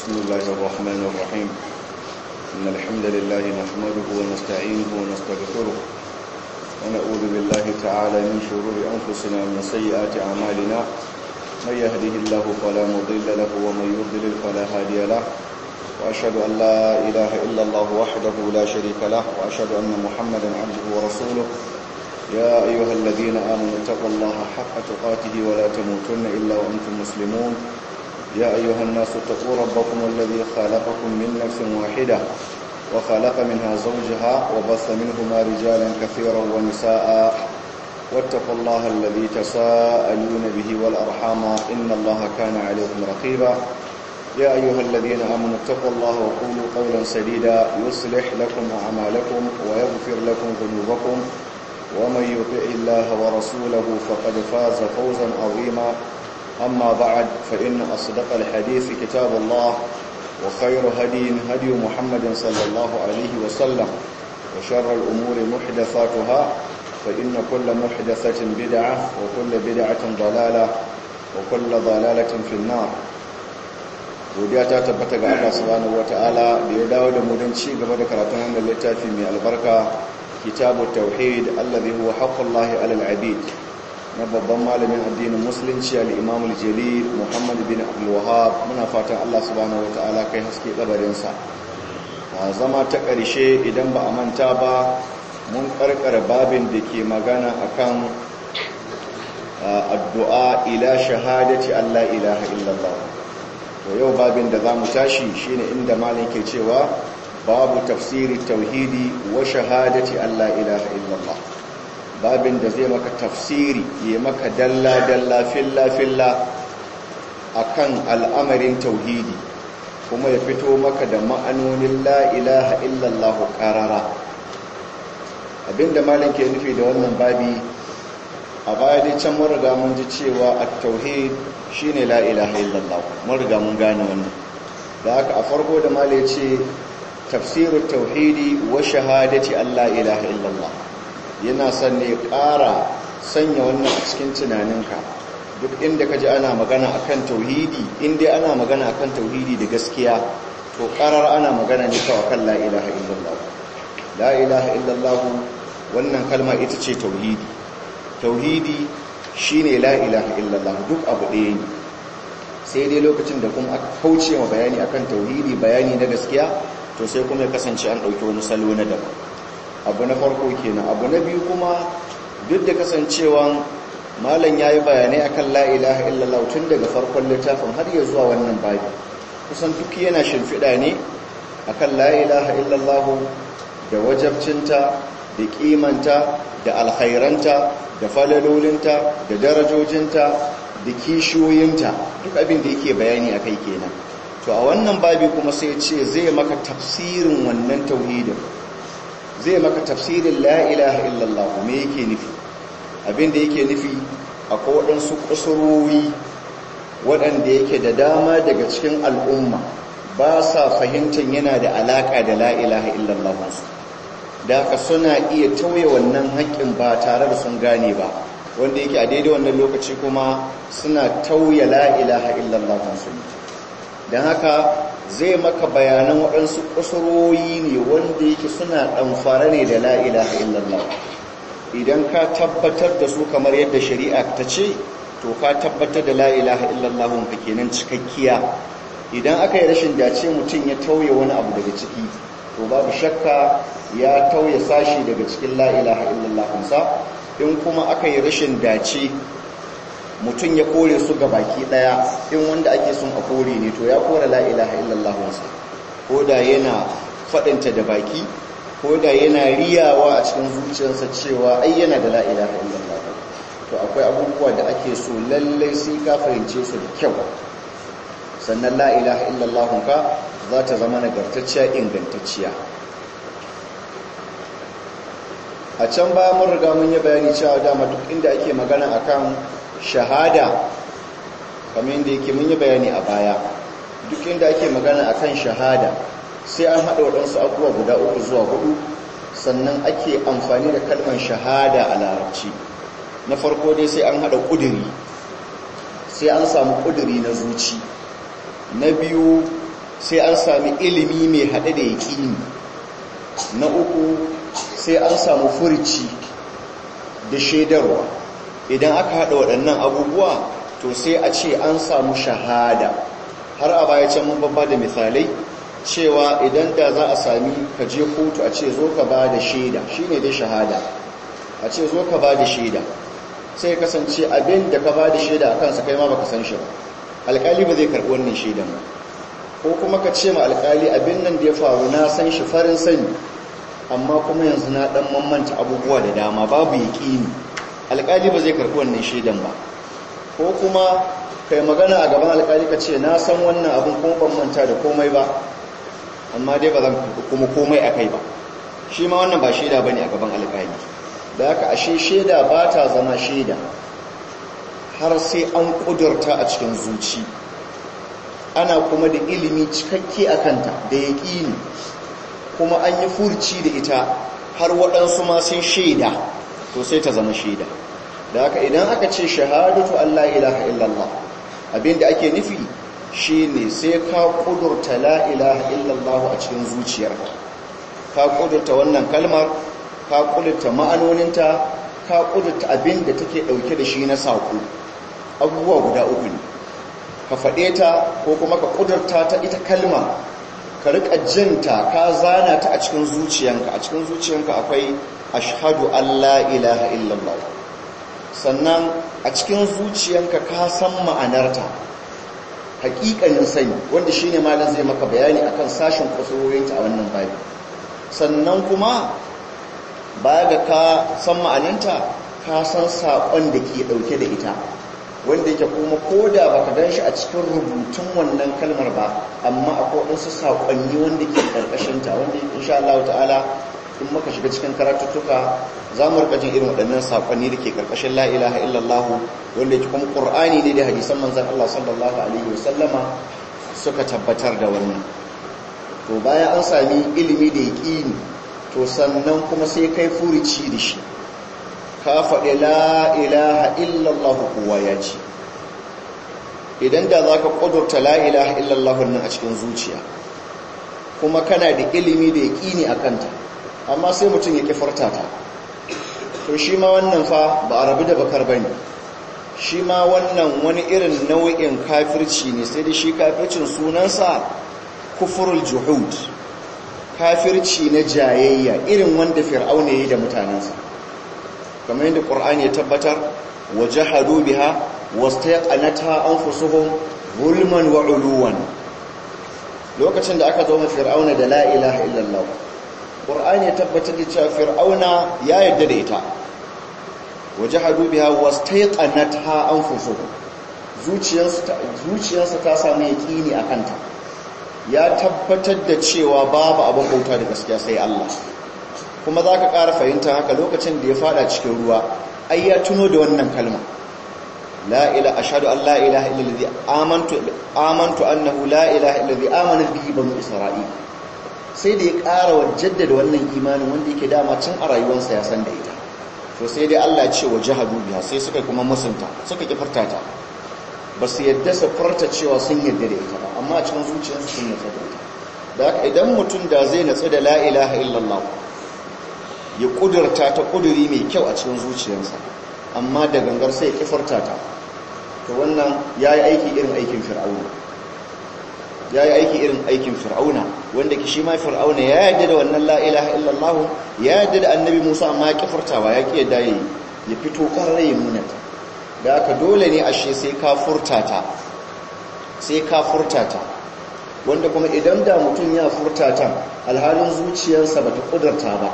بسم الله الرحمن الرحيم إن الحمد لله نحمده ونستعينه ونستغفره ونعوذ بالله تعالى من شرور أنفسنا ومن سيئات أعمالنا من يهده الله فلا مضل له ومن يضلل فلا هادي له وأشهد أن لا إله إلا الله وحده لا شريك له وأشهد أن محمدا عبده ورسوله يا أيها الذين آمنوا اتقوا الله حق تقاته ولا تموتن إلا وأنتم مسلمون يا أيها الناس اتقوا ربكم الذي خلقكم من نفس واحدة وخلق منها زوجها وبث منهما رجالا كثيرا ونساء واتقوا الله الذي تساءلون به والأرحام إن الله كان عليكم رقيبا يا أيها الذين آمنوا اتقوا الله وقولوا قولا سديدا يصلح لكم أعمالكم ويغفر لكم ذنوبكم ومن يطع الله ورسوله فقد فاز فوزا عظيما أما بعد فإن أصدق الحديث كتاب الله وخير هدي هدي محمد صلى الله عليه وسلم وشر الأمور محدثاتها فإن كل محدثة بدعة وكل بدعة ضلالة وكل ضلالة في النار godiya ta tabbata ga Allah subhanahu wataala da ya dawo da mu don ci gaba da karatun wannan littafi mai albarka kitabu tauhid allazi huwa haqqullahi alal abid na babban malamin addinin musulunci al-imam al-jalil muhammad bin abdul wahhab muna fatan Allah subhanahu wataala kai haske kabarin sa a zama ta ƙarshe idan ba a manta ba mun karkara babin da ke magana akan addu'a ila shahadati Allah ilaha illallah to yau babin da zamu tashi shine inda malam ke cewa babu tafsiri tauhidi wa shahadati Allah ilaha illallah babin da zai maka tafsiri ya maka dalla dalla filla filla akan al'amarin tauhidi kuma ya fito maka da ma'anonin la ilaha illallah qarara abinda malam ke nufi da wannan babi a baya dai can mun riga mun ji cewa at-tauhid shine la ilaha illallah mun riga mun gane wannan da haka a farko da malam ya ce tafsirut tauhidi wa shahadati Allah ilaha illallah yana son ne ƙara sanya wannan a cikin tunaninka duk inda ka ji ana magana akan tauhidi inda ana magana akan tauhidi da gaskiya to ƙarar ana magana ne kawai kan la ilaha illallah la ilaha illallah wannan kalma ita ce tauhidi tauhidi shine la ilaha illallah duk abu ɗaya ne sai dai lokacin da kuma aka kauce wa bayani akan tauhidi bayani na gaskiya to sai kuma ya kasance an ɗauki wani salo na daban abu na farko kenan abu na biyu kuma duk da kasancewan malam ya yi bayanai akan la ilaha illallah tun daga farkon littafin har ya zuwa wannan babi kusan duk yana shimfiɗa ne akan la ilaha illallah da wajabcinta da kimanta da alkhairanta da falalolinta da darajojinta da kishiyoyinta duk abin da yake bayani akai kenan to a wannan babi kuma sai ce zai maka tafsirin wannan tauhidin zai maka tafsirin la ilaha illallah me yake nufi abin da yake nufi akwai waɗansu kusurwoyi waɗanda yake da dama daga cikin al'umma ba sa fahimtar yana da alaƙa da la ilaha illallah da haka suna iya tauye wannan haƙƙin ba tare da sun gane ba wanda yake a daidai wannan lokaci kuma suna tauye la ilaha illallah su don haka zai maka bayanan waɗansu ƙusuroyi ne wanda yake suna ɗamfara ne da la'ilaha illallah idan ka tabbatar da su kamar yadda shari'a ta ce to ka tabbatar da la'ilaha illallah ka kenan cikakkiya idan aka yi rashin dace mutum ya tauye wani abu daga ciki to babu shakka ya tauye sashi daga cikin la'ilaha illallah sa in kuma aka yi rashin dace mutum ya kore su ga baki daya in wanda ake son a kore ne to ya kore la ilaha illallah wansa ko da yana fadinta da baki ko da yana riyawa a cikin zuciyarsa cewa ai yana da la ilaha illallah to akwai abubuwa da ake so lallai sai ka fahimce su da kyau sannan la ilaha illallah ka za ta zama nagartacciya ingantacciya a can baya mun riga mun yi bayani cewa dama duk inda ake magana akan shahada kamar yadda yake mun yi bayani a baya duk inda ake magana akan shahada sai an haɗa waɗansu abubuwa guda uku zuwa hudu sannan ake amfani da kalmar shahada a larabci na farko dai sai an haɗa ƙuduri sai an samu ƙuduri na zuci na biyu sai an sami ilimi mai haɗe da yaƙini na uku sai an samu furici da shaidarwa idan aka haɗa waɗannan abubuwa to sai a ce an samu shahada har a baya can mun babba da misalai cewa idan da za a sami ka je kotu a ce zo ka ba da shaida shine dai shahada a ce zo ka ba da shaida sai kasance abin da ka ba da shaida a kansa kai ma baka san shi ba alƙali ba zai karɓi wannan shaidan ba ko kuma ka ce ma alƙali abin nan da ya faru na san shi farin sani amma kuma yanzu na ɗan mamanta abubuwa da dama babu yaƙini alƙali ba zai karɓi wannan shaidan ba ko kuma kai magana a gaban alƙali ka ce na san wannan abin kuma ban manta da komai ba amma dai ba zan kuma komai a kai ba shi ma wannan ba shaida ba ne a gaban alƙali da haka ashe shaida ba ta zama shaida har sai an ƙudurta a cikin zuci ana kuma da ilimi cikakke a kanta da yaƙini kuma an yi furci da ita har waɗansu ma sun shaida to sai ta zama shaida da haka idan aka ce shahadatu Allah ilaha illallah abinda ake nufi shine sai ka ƙudurta la ilaha illallah a cikin zuciyarka ka ƙudurta wannan kalmar ka ƙudurta ma'anoninta ka ƙudurta abinda take ɗauke da shi na saƙo abubuwa guda uku ne ka faɗe ta ko kuma ka ƙudurta ta ita kalma ka riƙa jinta ka zana ta a cikin zuciyanka a cikin zuciyanka akwai ashhadu Allah ilaha illallah sannan a cikin zuciyanka ka san ma'anarta haƙiƙanin sani wanda shine malam zai maka bayani akan sashin kusurorinta a wannan babi sannan kuma baya ga ka san ma'ananta ka san saƙon da ke ɗauke da ita wanda yake kuma ko da ba ka gan shi a cikin rubutun wannan kalmar ba amma akwai waɗansu saƙonni wanda ke ƙarƙashinta wanda insha Allah ta'ala in muka shiga cikin karatuttuka za mu rika jin irin waɗannan saƙonni da ke ƙarƙashin la ilaha illallah wanda yake kuma ƙur'ani ne da hadisan manzon Allah sallallahu alaihi wasallama suka tabbatar da wannan to bayan an sami ilimi da yaƙini to sannan kuma sai kai furici da shi ka faɗi la ilaha illallah kowa ya ce idan da za ka ƙudurta la ilaha illallah nan a cikin zuciya kuma kana da ilimi da yaƙini a kanta amma sai mutum ya kifarta ta to shi ma wannan fa ba a rabu da bakar ba ne shi ma wannan wani irin nau'in kafirci ne sai da shi kafircin sunansa kufurul juhud kafirci na jayayya irin wanda fir'auna ya yi da mutanensa kamar yadda ƙur'ani ya tabbatar wa jahadu biha wastaqanata anfusuhum zulman wa uluwan lokacin da aka zo ma fir'auna da la ilaha illallah ƙur'ani ya tabbatar da cewa fir'auna ya yarda da ita wa jahadu biha wastaqanata anfusuhum zuciyarsa ta samu yaƙini a kanta ya tabbatar da cewa babu abin bauta da gaskiya sai Allah kuma za ka ƙara fahimta haka lokacin da ya fada cikin ruwa ai ya tuno da wannan kalma la ila ashhadu an la ilaha illallazi amantu amantu annahu la ilaha illallazi amana bihi banu isra'il sai da ya ƙara wa jaddada wannan imanin wanda yake dama cin a rayuwarsa ya san da ita to sai dai Allah ya ce wa jahadu biha sai suka kuma musunta suka kifarta ta ba su yadda su farta cewa sun yadda da ita ba amma a cikin zuciyarsu sun natsa da ita da haka idan mutum da zai natsu da la ilaha illallah ya kudurta ta kuduri mai kyau a cikin zuciyarsa amma da gangar sai ya kifarta ta to wannan ya yi aiki irin aikin fir'auna ya yi aiki irin aikin fir'auna wanda ki shi ma fir'auna ya yadda da wannan la ilaha illallah ya yadda da annabi musa amma ya kifartawa ya ki yadda ya fito ƙarar ya nuna ta da aka dole ne ashe sai ka furta ta sai ka furta ta wanda kuma idan da mutum ya furta ta alhalin zuciyarsa bata kudurta ba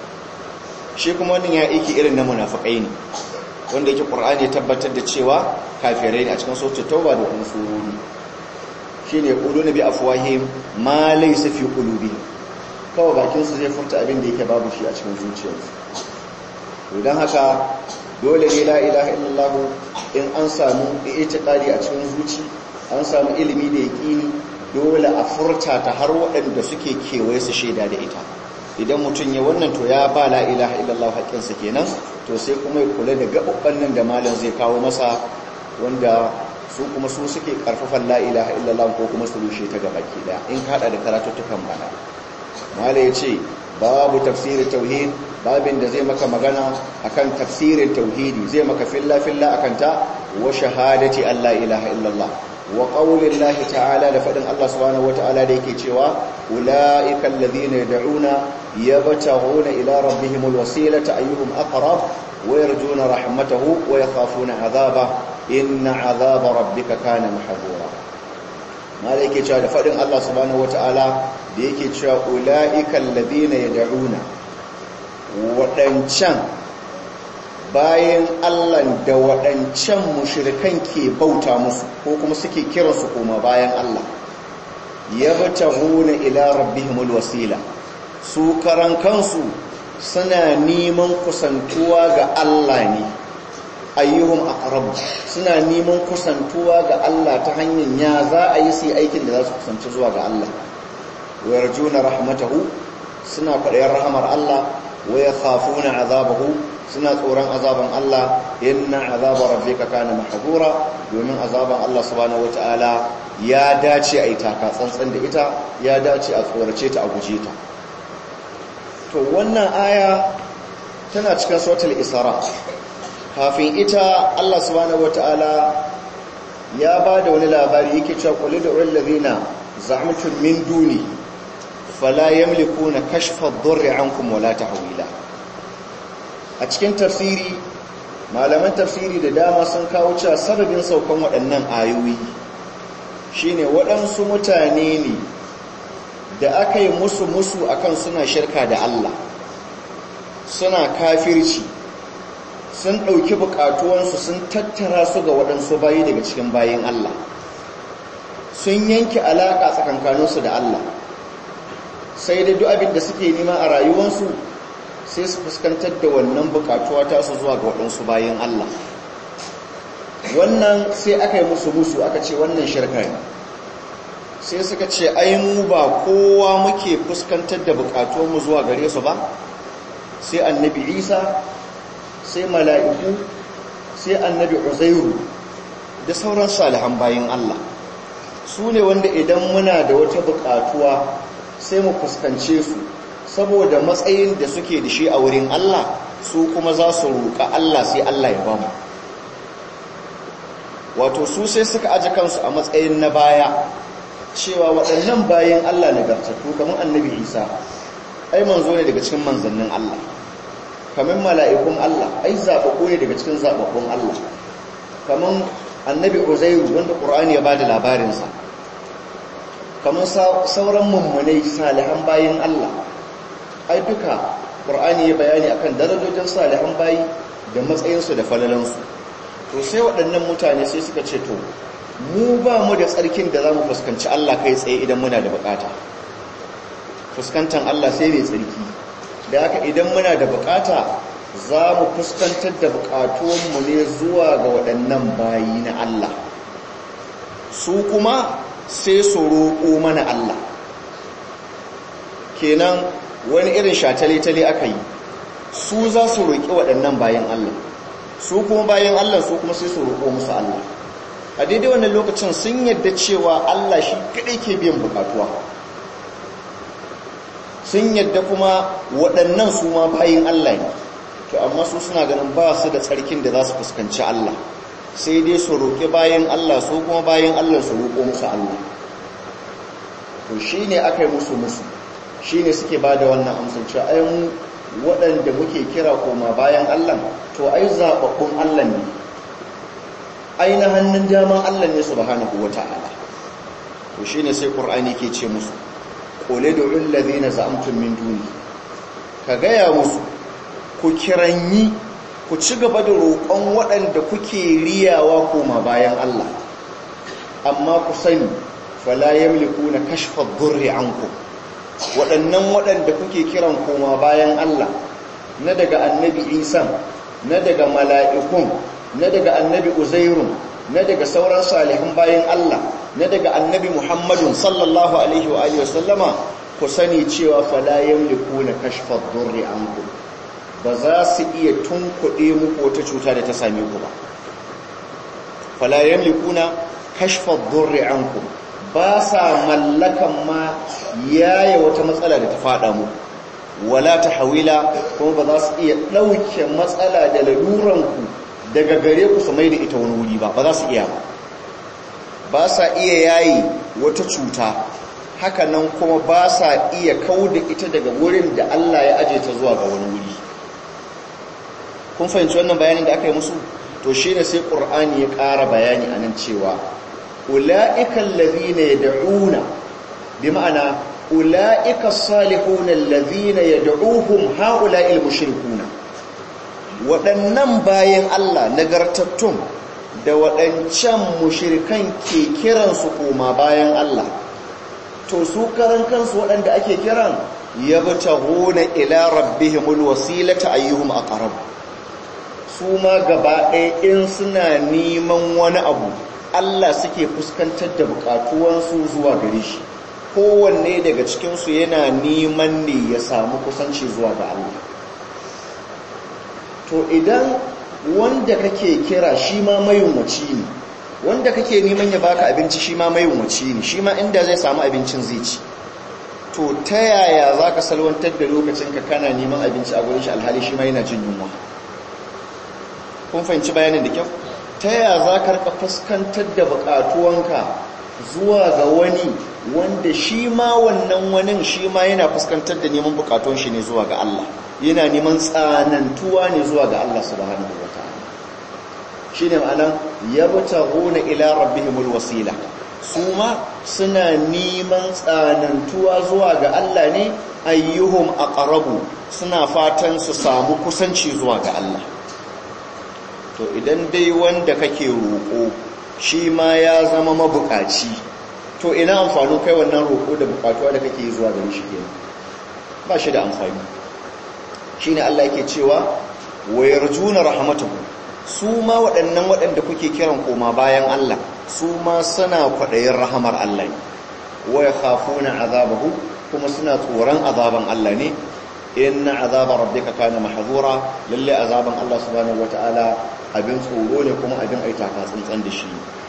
shi kuma wannan ya aiki irin na munafikai ne wanda yake qur'ani ya tabbatar da cewa kafirai ne a cikin suratul tauba da kuma surori shine yaquluna bi afwahihim ma laysa fi qulubihim kawai bakin su zai furta abin da yake babu shi a cikin zuciyarsu idan haka dole ne la ilaha illallah in an samu itiqadi a cikin zuci an samu ilimi da yaqini dole a furta ta har waɗanda suke kewaye su shaida da ita idan mutum ya wannan to ya ba la ilaha illallah haƙƙinsa kenan to sai kuma ya kula da gaɓaɓɓen nan da malam zai kawo masa wanda su kuma su suke karfafan la ilaha illallah ko kuma su rushe ta gabaki daya in ka hada da karatuttukan bana mala yace babu tafsirin tauhid babin da zai maka magana akan tafsirin tauhidi zai maka filla filla akan ta wa shahadati alla ilaha illallah wa qaulillahi ta'ala da fadin Allah subhanahu wata'ala da yake cewa ulaika alladhina yad'una yabtaghuna ila rabbihimul wasilata ayyuhum aqrab wa yarjuna rahmatahu wa yakhafuna 'adhabahu inna 'adhaba rabbika kana mahdhura mala yake cewa da fadin Allah subhanahu wata'ala da yake cewa ulaika alladhina yad'una wadancan bayan Allah da waɗancan mushirikan ke bauta musu ko kuma suke kiransu koma bayan Allah ya bata huna ila rabbihimul wasila su karan kansu suna neman kusantuwa ga Allah ne ayyuhum aqrab suna neman kusantuwa ga Allah ta hanyar ya za a yi su aikin da za su kusanci zuwa ga Allah wa yarjuna rahmatahu suna faɗayar rahamar Allah wa yakhafuna azabahu suna tsoron azaban Allah inna azaba rabbika kana mahdura domin azaban Allah subhanahu wataala ya dace a ita ka tsantsan da ita ya dace a tsorace ta a guje ta to wannan aya tana cikin suratul isra kafin ita Allah subhanahu wataala ya ba da wani labari yake cewa qul ud'u allazina za'amtum min duni fala yamlikuna kashfa ad-durri ankum wala tahwila a cikin tafsiri malaman tafsiri da dama sun kawo cewa sababin saukan waɗannan ayoyi shine waɗansu mutane ne da aka yi musu musu akan suna shirka da Allah suna kafirci sun ɗauki buƙatuwansu sun tattara su ga waɗansu bayi daga cikin bayin Allah sun yanke alaƙa tsakankaninsu da Allah sai da duk abin da suke nema a rayuwansu sai su fuskantar da wannan bukatuwa ta su zuwa ga waɗansu bayan Allah wannan sai aka yi musu musu aka ce wannan shirka ne sai suka ce ai mu ba kowa muke fuskantar da bukatuwanmu zuwa gare su ba sai annabi isa sai mala'iku sai annabi uzairu da sauran salihan bayan Allah su ne wanda idan muna da wata bukatuwa sai mu fuskance su saboda matsayin da suke da shi a wurin Allah su kuma za su roƙa Allah sai Allah ya ba mu wato su sai suka aji kansu a matsayin na baya cewa waɗannan bayan Allah nagartattu kamar annabi Isa ai manzo ne daga cikin manzannin Allah kamar mala'ikun Allah ai zaɓaɓɓu ne daga cikin zaɓaɓɓun Allah kamar annabi Uzairu wanda Qur'ani ya bada labarinsa kamar sauran mummunai salihan bayan Allah ai duka ƙur'ani ya bayani akan darajojin salihan bayi da matsayinsu da falalansu to sai waɗannan mutane sai suka ce to mu ba mu da tsarkin da za mu fuskanci Allah kai tsaye idan muna da bukata fuskantar Allah sai mai tsarki da haka idan muna da bukata za mu fuskantar da bukatuwanmu ne zuwa ga waɗannan bayi na Allah su kuma sai su roƙo mana Allah kenan wani irin shatale-tale aka yi su za su roƙi waɗannan bayan Allah su kuma bayan Allah su kuma sai su roƙo musu Allah a daidai wannan lokacin sun yadda cewa Allah shi kaɗai ke biyan bukatuwa sun yadda kuma waɗannan su ma bayan Allah ne to amma su suna ganin ba su da tsarkin da za su fuskanci Allah sai dai su roƙi bayan Allah su kuma bayan Allah su roƙo musu Allah to shi ne aka yi musu musu shi ne suke ba da wannan amsar cewa ai mu waɗanda muke kira koma bayan Allah to ai zaɓaɓɓun Allah ne ai na hannun daman Allah ne subhanahu wata'ala to shi ne sai ƙur'ani ke ce musu ƙole da ullazi na za'amtun min duni ka gaya musu ku kiranyi ku ci gaba da roƙon waɗanda kuke riyawa koma bayan Allah amma ku sani fala yamlikuna kashfa dhurri ankum waɗannan waɗanda kuke kiran koma bayan Allah na daga annabi Isa na daga mala'ikun na daga annabi Uzairun na daga sauran salihan bayan Allah na daga annabi Muhammadun sallallahu alaihi wa alihi wasallama ku sani cewa fala yamlikuna kashfa dhurri ankum ba za su iya tunkuɗe muku wata cuta da ta same ku ba fala yamlikuna kashfa ad-durri ankum ba sa mallakan ma yaya wata matsala da ta fada mu wala tahwila kuma ba za su iya dauke matsala da laluran ku daga gare ku su mai da ita wani wuri ba ba za su iya ba ba sa iya yayi wata cuta haka nan kuma ba sa iya kauda ita daga wurin da Allah ya aje ta zuwa ga wani wuri kun fahimci wannan bayanin da aka yi musu to shi ne sai ƙur'ani ya ƙara bayani a nan cewa ula'ikan lazina ya da'una bi ma'ana ula'ika salihunan lazina ya da'uhun ha'ula'il mushrikuna waɗannan bayan Allah nagartattun da waɗancan mushrikan ke kiransu koma bayan Allah to su karan kansu waɗanda ake kiran ya bata gona ila rabbihimul wasilata ayyuhum aqrab su ma gaba ɗaya in suna neman wani abu Allah suke fuskantar da bukatuwansu zuwa gare shi kowanne daga cikinsu yana neman ne ya samu kusanci zuwa ga Allah to idan wanda kake kira shi ma mayunwaci ne wanda kake neman ya baka abinci shi ma mayunwaci ne shi ma inda zai samu abincin zai ci to ta yaya za ka salwantar da lokacinka kana neman abinci a gurin shi alhali shi ma yana jin yunwa kun fahimci bayanin da kyau ta yaya za ka rika fuskantar da bukatuwanka zuwa ga wani wanda shi ma wannan wani shi ma yana fuskantar da neman bukatuwan shi ne zuwa ga Allah yana neman tsanantuwa ne zuwa ga Allah subhanahu wataala shine ma'anan yabtaghuna ila rabbihimul wasila su ma suna neman tsanantuwa zuwa ga Allah ne ayyuhum aqrabu suna fatan su samu kusanci zuwa ga Allah to idan dai wanda kake roƙo shi ma ya zama mabukaci to ina amfanin kai wannan roƙo da bukatuwa da kake zuwa gare shi kenan ba shi da amfani shine Allah yake cewa wa yarjuna rahmatahu su ma waɗannan waɗanda kuke kiran koma bayan Allah su ma suna kwaɗayin rahamar Allah ne wa yakhafuna azabahu kuma suna tsoron azaban Allah ne inna azaba rabbika kana mahzura lalle azaban Allah subhanahu wataala abin tsoro ne kuma abin aita ka tsantsan da shi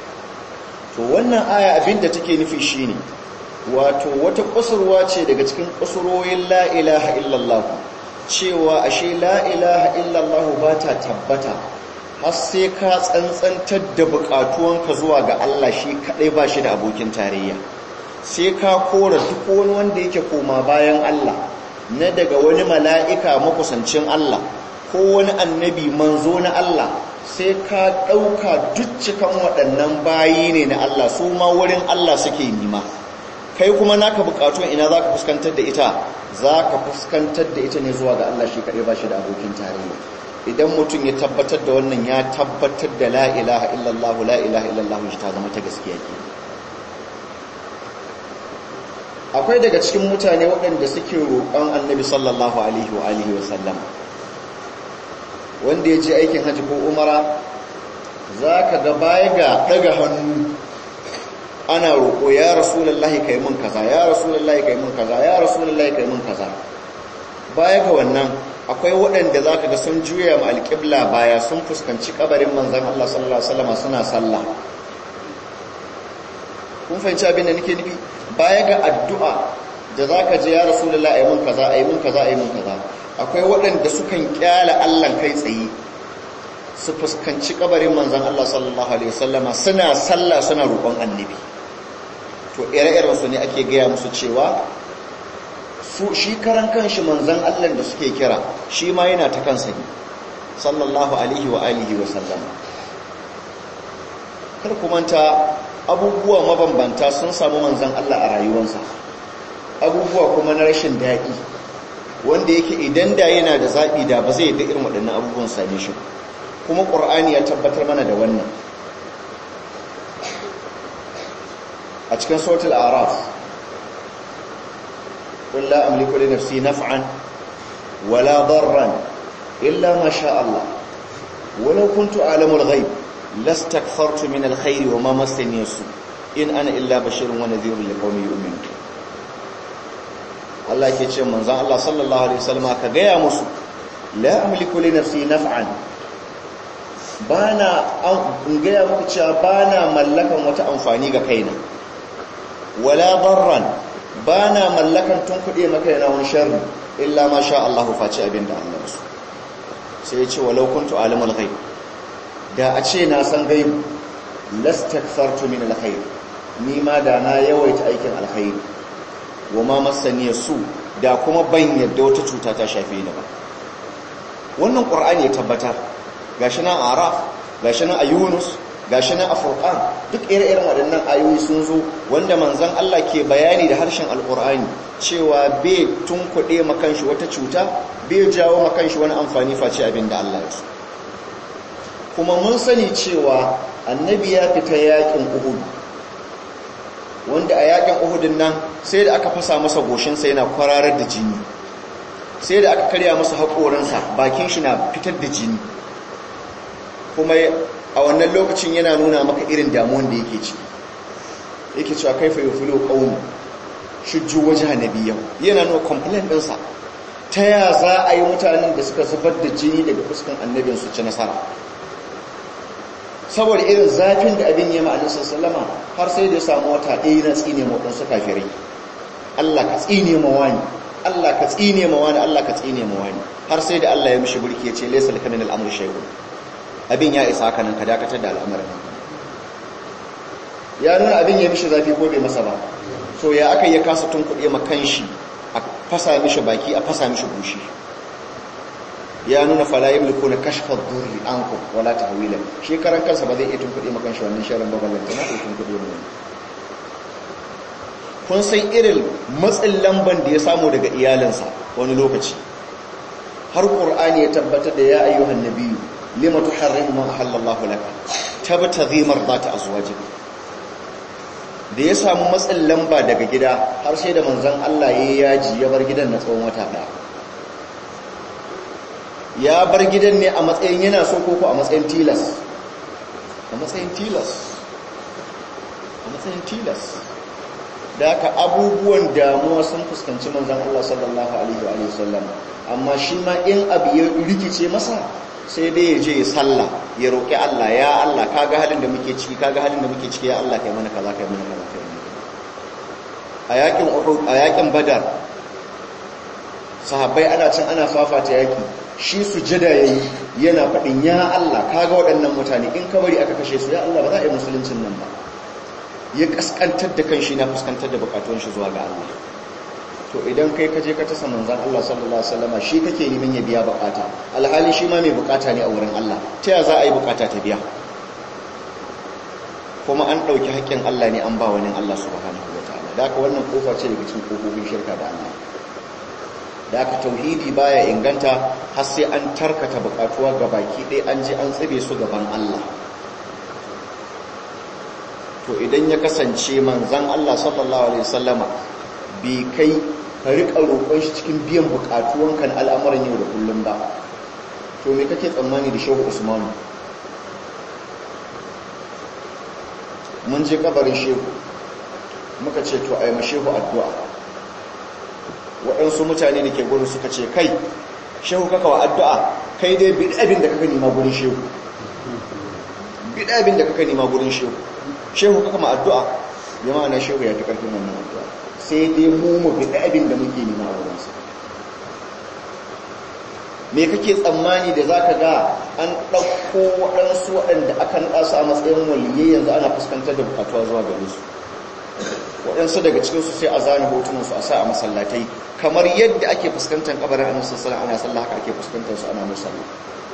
to wannan aya abin da take nufi shine wato wata kusurwa ce daga cikin kusuroyin la ilaha illallah cewa ashe la ilaha illallah ba ta tabbata har sai ka tsantsantar da bukatuwanka zuwa ga Allah shi kadai ba shi da abokin tarayya sai ka kora duk wani wanda yake koma bayan Allah na daga wani mala'ika makusancin Allah ko wani annabi manzo na Allah sai ka ɗauka cikan waɗannan bayi ne na Allah su ma wurin Allah suke nima kai kuma naka bukatun ina za ka fuskantar da ita za ka fuskantar da ita ne zuwa ga Allah shi kaɗai ba shi da abokin tarayya idan mutum ya tabbatar da wannan ya tabbatar da la ilaha illallah la ilaha illallah shi ta zama ta gaskiya ke akwai daga cikin mutane waɗanda suke roƙon annabi sallallahu alaihi wa alihi wa sallam wanda ya je aikin hajji ko umara za ka ga baya ga ɗaga hannu ana roƙo ya rasulullahi kai mun kaza ya rasulullahi kai mun kaza ya rasulullahi kai mun kaza baya ga wannan akwai waɗanda za ka ga sun juya ma alƙibla baya sun fuskanci ƙabarin manzan Allah sallallahu Alaihi wasallama suna sallah kun fahimci abin da nake nufi baya ga addu'a da za ka je ya rasulullah a yi mun kaza a yi mun kaza a yi mun kaza akwai waɗanda sukan ƙyala Allah kai tsaye su fuskanci ƙabarin manzan Allah sallallahu Alaihi wasallama suna sallah suna roƙon annabi to ire-iren su ne ake gaya musu cewa su shi karan kanshi manzan Allah da suke kira shi ma yana ta kansa ne sallallahu alaihi wa alihi wa sallama kar kumanta abubuwa mabambanta sun samu manzan Allah a rayuwarsa abubuwa kuma na rashin daɗi wanda yake idan da yana da zaɓi da ba zai da irin waɗannan abubuwan same shi kuma ƙur'ani ya tabbatar mana da wannan a cikin sautul araf قل لا أملك لنفسي نفعا ولا ضرا إلا ما شاء الله ولو كنت أعلم الغيب لاستكثرت من الخير وما مسني السوء إن أنا إلا بشير ونذير لقوم يؤمنون Allah ke ce manzan Allah sallallahu Alaihi wasallama ka gaya musu la amliku li nafsi naf'an bana in gaya muku cewa bana mallakan wata amfani ga kaina wala darran bana mallakan tun kuɗe maka yana wani sharri illa ma sha Allah face abin da Allah su sai ya ce walau kuntu alimul ghaib da a ce na san gaibu lastakthartu min alkhair ni ma da na yawaita aikin alkhairi wa ma masani su da kuma ban yadda wata cuta ta shafe ni ba wannan qur'ani ya tabbatar gashi nan a araf gashi nan a yunus gashi nan a furqan duk ire-iren waɗannan ayoyi sun zo wanda manzon Allah ke bayani da harshen alqur'ani cewa bai tunkuɗe makanshi wata cuta bai jawo makanshi wani amfani face abin da Allah ya so kuma mun sani cewa annabi ya fita yakin uhud wanda a yakin uhudin nan sai da aka fasa masa goshinsa yana kwararar da jini sai da aka karya masa haƙoransa bakin shi na fitar da jini kuma a wannan lokacin yana nuna maka irin damuwan da yake ciki yake cewa kaifa yufilu qawmi shujju wajha nabiyyu yana nuna complaint ɗinsa ta ya za a yi mutanen da suka zubar da jini daga fuskan annabin su ci nasara saboda irin zafin da abin yama annabi sallama har sai da ya samu wata ɗaya na tsine ma wadansu kafirai Allah ka tsine ma wani Allah ka tsine ma wani Allah ka tsine ma wani har sai da Allah ya mishi burki ya ce laysa laka min al-amri shay'un abin ya isa haka nan ka dakatar da al'amarin ya nuna abin ya mishi zafi ko bai masa ba so ya aka ya kasa tunkuɗe ma kanshi a fasa mishi baki a fasa mishi gushi ya nuna fala yamliku na kashfa durri ankum wala tahwila shi karan kansa ba zai iya tunkuɗe ma kanshi wannan sharan babalanta na tunkuɗe mu kun san irin matsin lamban da ya samu daga iyalinsa wani lokaci har qur'ani ya tabbatar da ya ayyuhan nabiyyu lima tuharrimu ma ahallallahu laka tabtaghi mardati azwajik da ya samu matsin lamba daga gida har sai da manzon Allah ya yaji ya bar gidan na tsawon wata daya ya bar gidan ne a matsayin yana so ko ko a matsayin tilas a matsayin tilas a matsayin tilas da haka abubuwan damuwa sun fuskanci manzon Allah sallallahu alaihi wa sallam amma shi ma in abu ya rikice masa sai dai ya je ya sallah ya roƙi Allah ya Allah kaga halin da muke ciki kaga halin da muke ciki ya Allah kai mana kaza kai mana kaza kai mana a yakin Uhud a yakin Badar sahabbai ana cin ana fafata yaki shi sujada yayi yana fadin ya Allah kaga waɗannan mutane in ka bari aka kashe su ya Allah ba za a yi musuluncin nan ba ya kaskantar da kanshi na fuskantar da bukatun shi zuwa ga Allah to idan kai ka je ka tasa manzan Allah sallallahu alaihi wasallam shi kake neman ya biya bukata alhali shi ma mai bukata ne a wurin Allah ta ya za a yi bukata ta biya kuma an dauki haƙƙin Allah ne an ba wani Allah subhanahu wataala da haka wannan kofa ce daga cikin kofofin shirka da Allah da haka tauhidi baya inganta har sai an tarkata bukatuwa ga baki ɗaya an ji an tsibe su gaban Allah to idan ya kasance manzan Allah sallallahu alaihi wasallama bi kai ka riƙa roƙon shi cikin biyan buƙatuwanka na al'amuran yau da kullum ba to me kake tsammani da shehu usmanu mun je kabarin shehu muka ce to a yi shehu addu'a waɗansu mutane da ke gurin suka ce kai shehu kaka wa addu'a kai dai biɗi abin da kaka nima gurin shehu biɗi abin da kaka nima gurin shehu shehu kaka ma addu'a ya ma'ana shehu ya fi ƙarfin wannan addu'a sai dai mu mu bi abin da muke nema a wurinsa me kake tsammani da za ka ga an ɗauko waɗansu waɗanda aka nasu a matsayin waliyai yanzu ana fuskantar da bukatuwa zuwa gare su waɗansu daga cikinsu sai a zane hotunansu a sa a masallatai kamar yadda ake fuskantar kabarin annabi sallallahu ana sallah haka ake fuskantar su ana musalla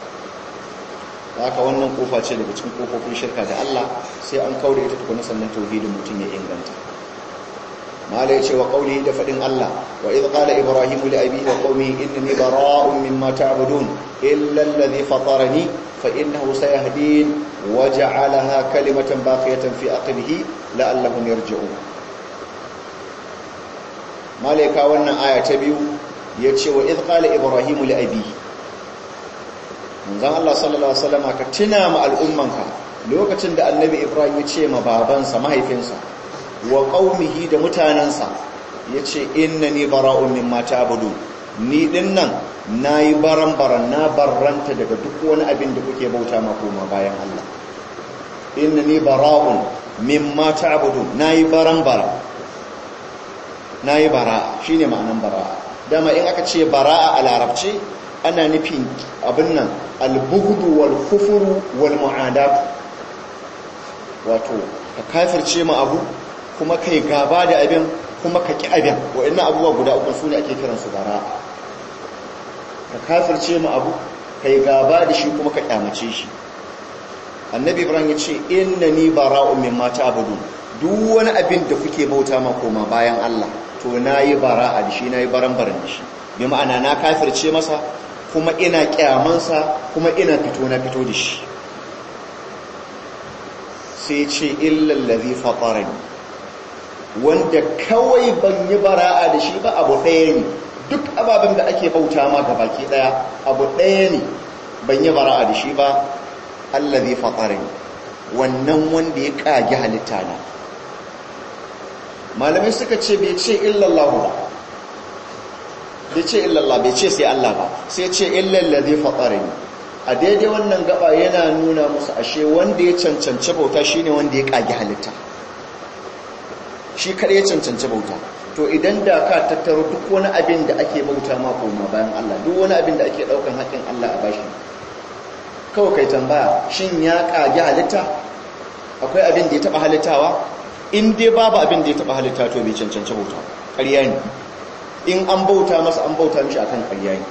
haka wannan kofa ce daga cikin kofofin shirka da Allah sai an kaure ita tukuna sannan tauhidin mutum ya inganta mala yace wa qawlihi da fadin Allah wa idh qala ibrahim li abihi wa qawmihi innani bara'un mimma ta'budun illa alladhi fatarani fa innahu sayahdin wa ja'alaha kalimatan baqiyatan fi aqbihi la'allahum yarji'un malaika wannan aya ta biyu yace wa idh qala ibrahim li abihi manzon Allah sallallahu alaihi wasallam ka tuna ma al'ummanka lokacin da annabi ibrahim ya ce ma babansa mahaifinsa wa qaumihi da mutanansa yace innani bara'un mimma ta'budun ni din nan nayi baran-baran na barranta daga duk wani abin da kuke bauta ma koma bayan Allah innani bara'un mimma ta'budun nayi baran-baran nayi bara'a shine ma'anan bara'a dama in aka ce bara'a a larabci ana nufin abin nan al-bughdu wal kufru wal mu'adat wato ka kafirce ma abu kuma kai gaba da abin kuma ka ki abin wa'annan abubuwa guda uku su ne ake kiransu bara'a ka kafirce ma abu kai gaba da shi kuma ka kyamace shi annabi ibrahim ya ce innani bara'un mimma ta'budun duk wani abin da kuke bauta ma koma bayan Allah to nayi bara'a da shi nayi baran-baran da shi bi ma'ana na kafirce masa kuma ina kyamansa kuma ina fito na fito da shi sai ce illal ladhi fatarani wanda kawai ban yi bara'a da shi ba abu ɗaya ne duk ababen da ake bauta ma ga baki ɗaya abu ɗaya ne ban yi bara'a da shi ba allazi fatarani wannan wanda ya kage halitta na malamai suka ce bai ce illallah ba bai ce illallah bai ce sai Allah ba sai ce illallazi fatarani a daidai wannan gaba yana nuna musu ashe wanda ya cancanci bauta shine wanda ya kage halitta shi kada ya cancanci bauta to idan da ka tattaro duk wani abin da ake bauta ma koma bayan Allah duk wani abin da ake daukan haƙin Allah a bashi kawai kai tambaya shin ya kage halitta akwai abin da ya taba halittawa in dai babu abin da ya taba halitta to bai cancanci bauta ƙarya ne in an bauta masa an bauta mishi akan ƙarya ne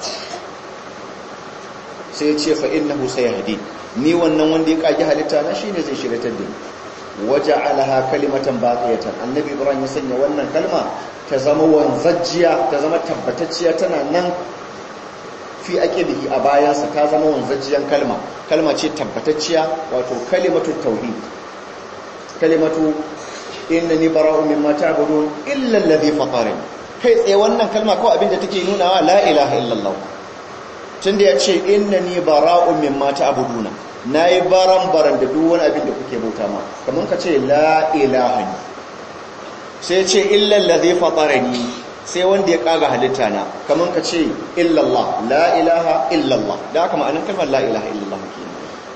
sai ce fa innahu sayahdi ni wannan wanda ya kage halitta na shine zai shiratar da ni waja'alaha kalimatan baqiyatan annabi ibrahim ya sanya wannan kalma ta zama wanzajjiya ta zama tabbatacciya tana nan fi aqibihi a bayansa ta zama wanzajjiyan kalma kalma ce tabbatacciya wato kalimatu tauhid kalimatu innani bara'u mimma ta'budun illa alladhi fatarani kai tsaye wannan kalma kawai abinda take nunawa la ilaha illallah tunda ya ce innani bara'un mimma ta'buduna nayi baran-baran da duk wani abin da kuke bauta ma kaman ka ce la ilaha ni sai ce illa allazi fatarani sai wanda ya kaga halitta na kaman ka ce illallah la ilaha illallah da haka ma'anar kalmar la ilaha illallah kenan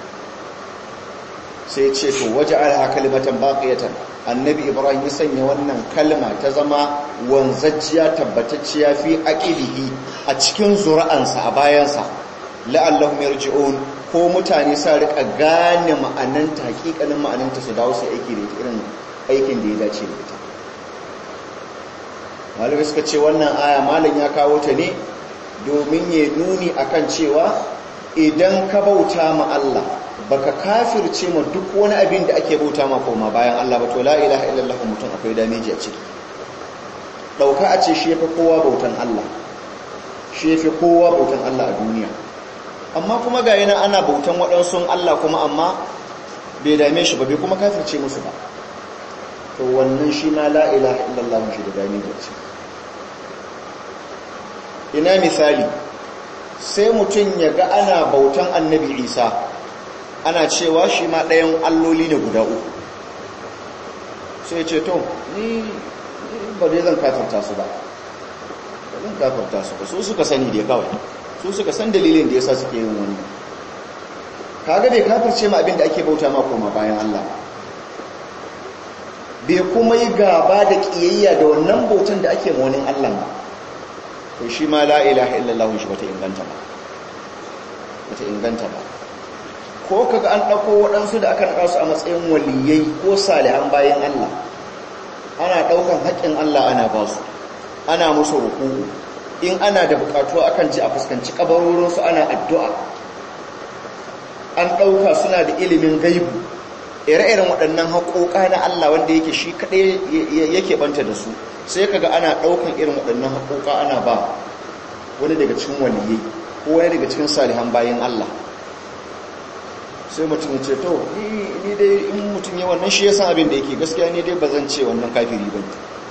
sai ce to waja'alha kalimatan baqiyatan annabi ibrahim ya sanya wannan kalma ta zama wanzajjiya tabbatacciya fi aqidihi a cikin zuri'ansa a bayansa la'allahum yarji'un ko mutane sa rika gane ma'ananta hakikanin ma'ananta su dawo su aiki da irin aikin da ya dace da ita malamai suka ce wannan aya malam ya kawo ta ne domin ya nuni akan cewa idan ka bauta ma Allah baka kafirce ma duk wani abin da ake bauta ma koma bayan Allah ba to la ilaha illallah mutum akwai dameji a ciki dauka a ce shi yafi kowa bautan Allah shi yafi kowa bautan Allah a duniya amma kuma ga yana ana bautan waɗansu Allah kuma amma bai dame shi ba bai kuma kafirce musu ba to wannan shi ma la ilaha illallah shi da dameji a ciki ina misali sai mutum ya ga ana bautan annabi Isa ana cewa shi ma ɗayan alloli ne guda uku sai ce to ni ba dai zan kafarta su ba ba zan kafarta su ba su suka sani da kawai su suka san dalilin da yasa suke yin wani kaga bai kafirce ma abin da ake bauta ma koma bayan Allah bai kuma yi gaba da kiyayya da wannan bautan da ake ma wani Allah ba to shi ma la ilaha illallah shi bata inganta ba bata inganta ba ko kaga an ɗauko waɗansu da aka naɗa su a matsayin waliyai ko salihan bayan Allah ana ɗaukan haƙƙin Allah ana ba su ana musu ruku in ana da buƙatuwa akan ji a fuskanci ƙabarorinsu ana addu'a an ɗauka suna da ilimin gaibu ire-iren waɗannan haƙoƙa na Allah wanda yake shi kaɗai yake banta da su sai kaga ana ɗaukan irin waɗannan haƙoƙa ana ba wani daga cikin waliyai ko wani daga cikin salihan bayan Allah sai mutum ce to ni dai in mutum ya wannan shi ya san abin da yake gaskiya ne dai ba zan ce wannan kafiri ba